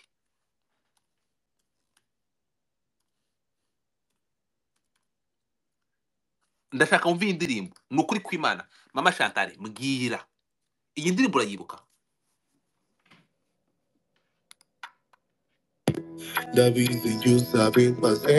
A: ndashaka mvi indirimbo ni ukuri kw'imana mama shantare mbwira iyi ndirimbo urayibuka
F: David, you sabe pasé.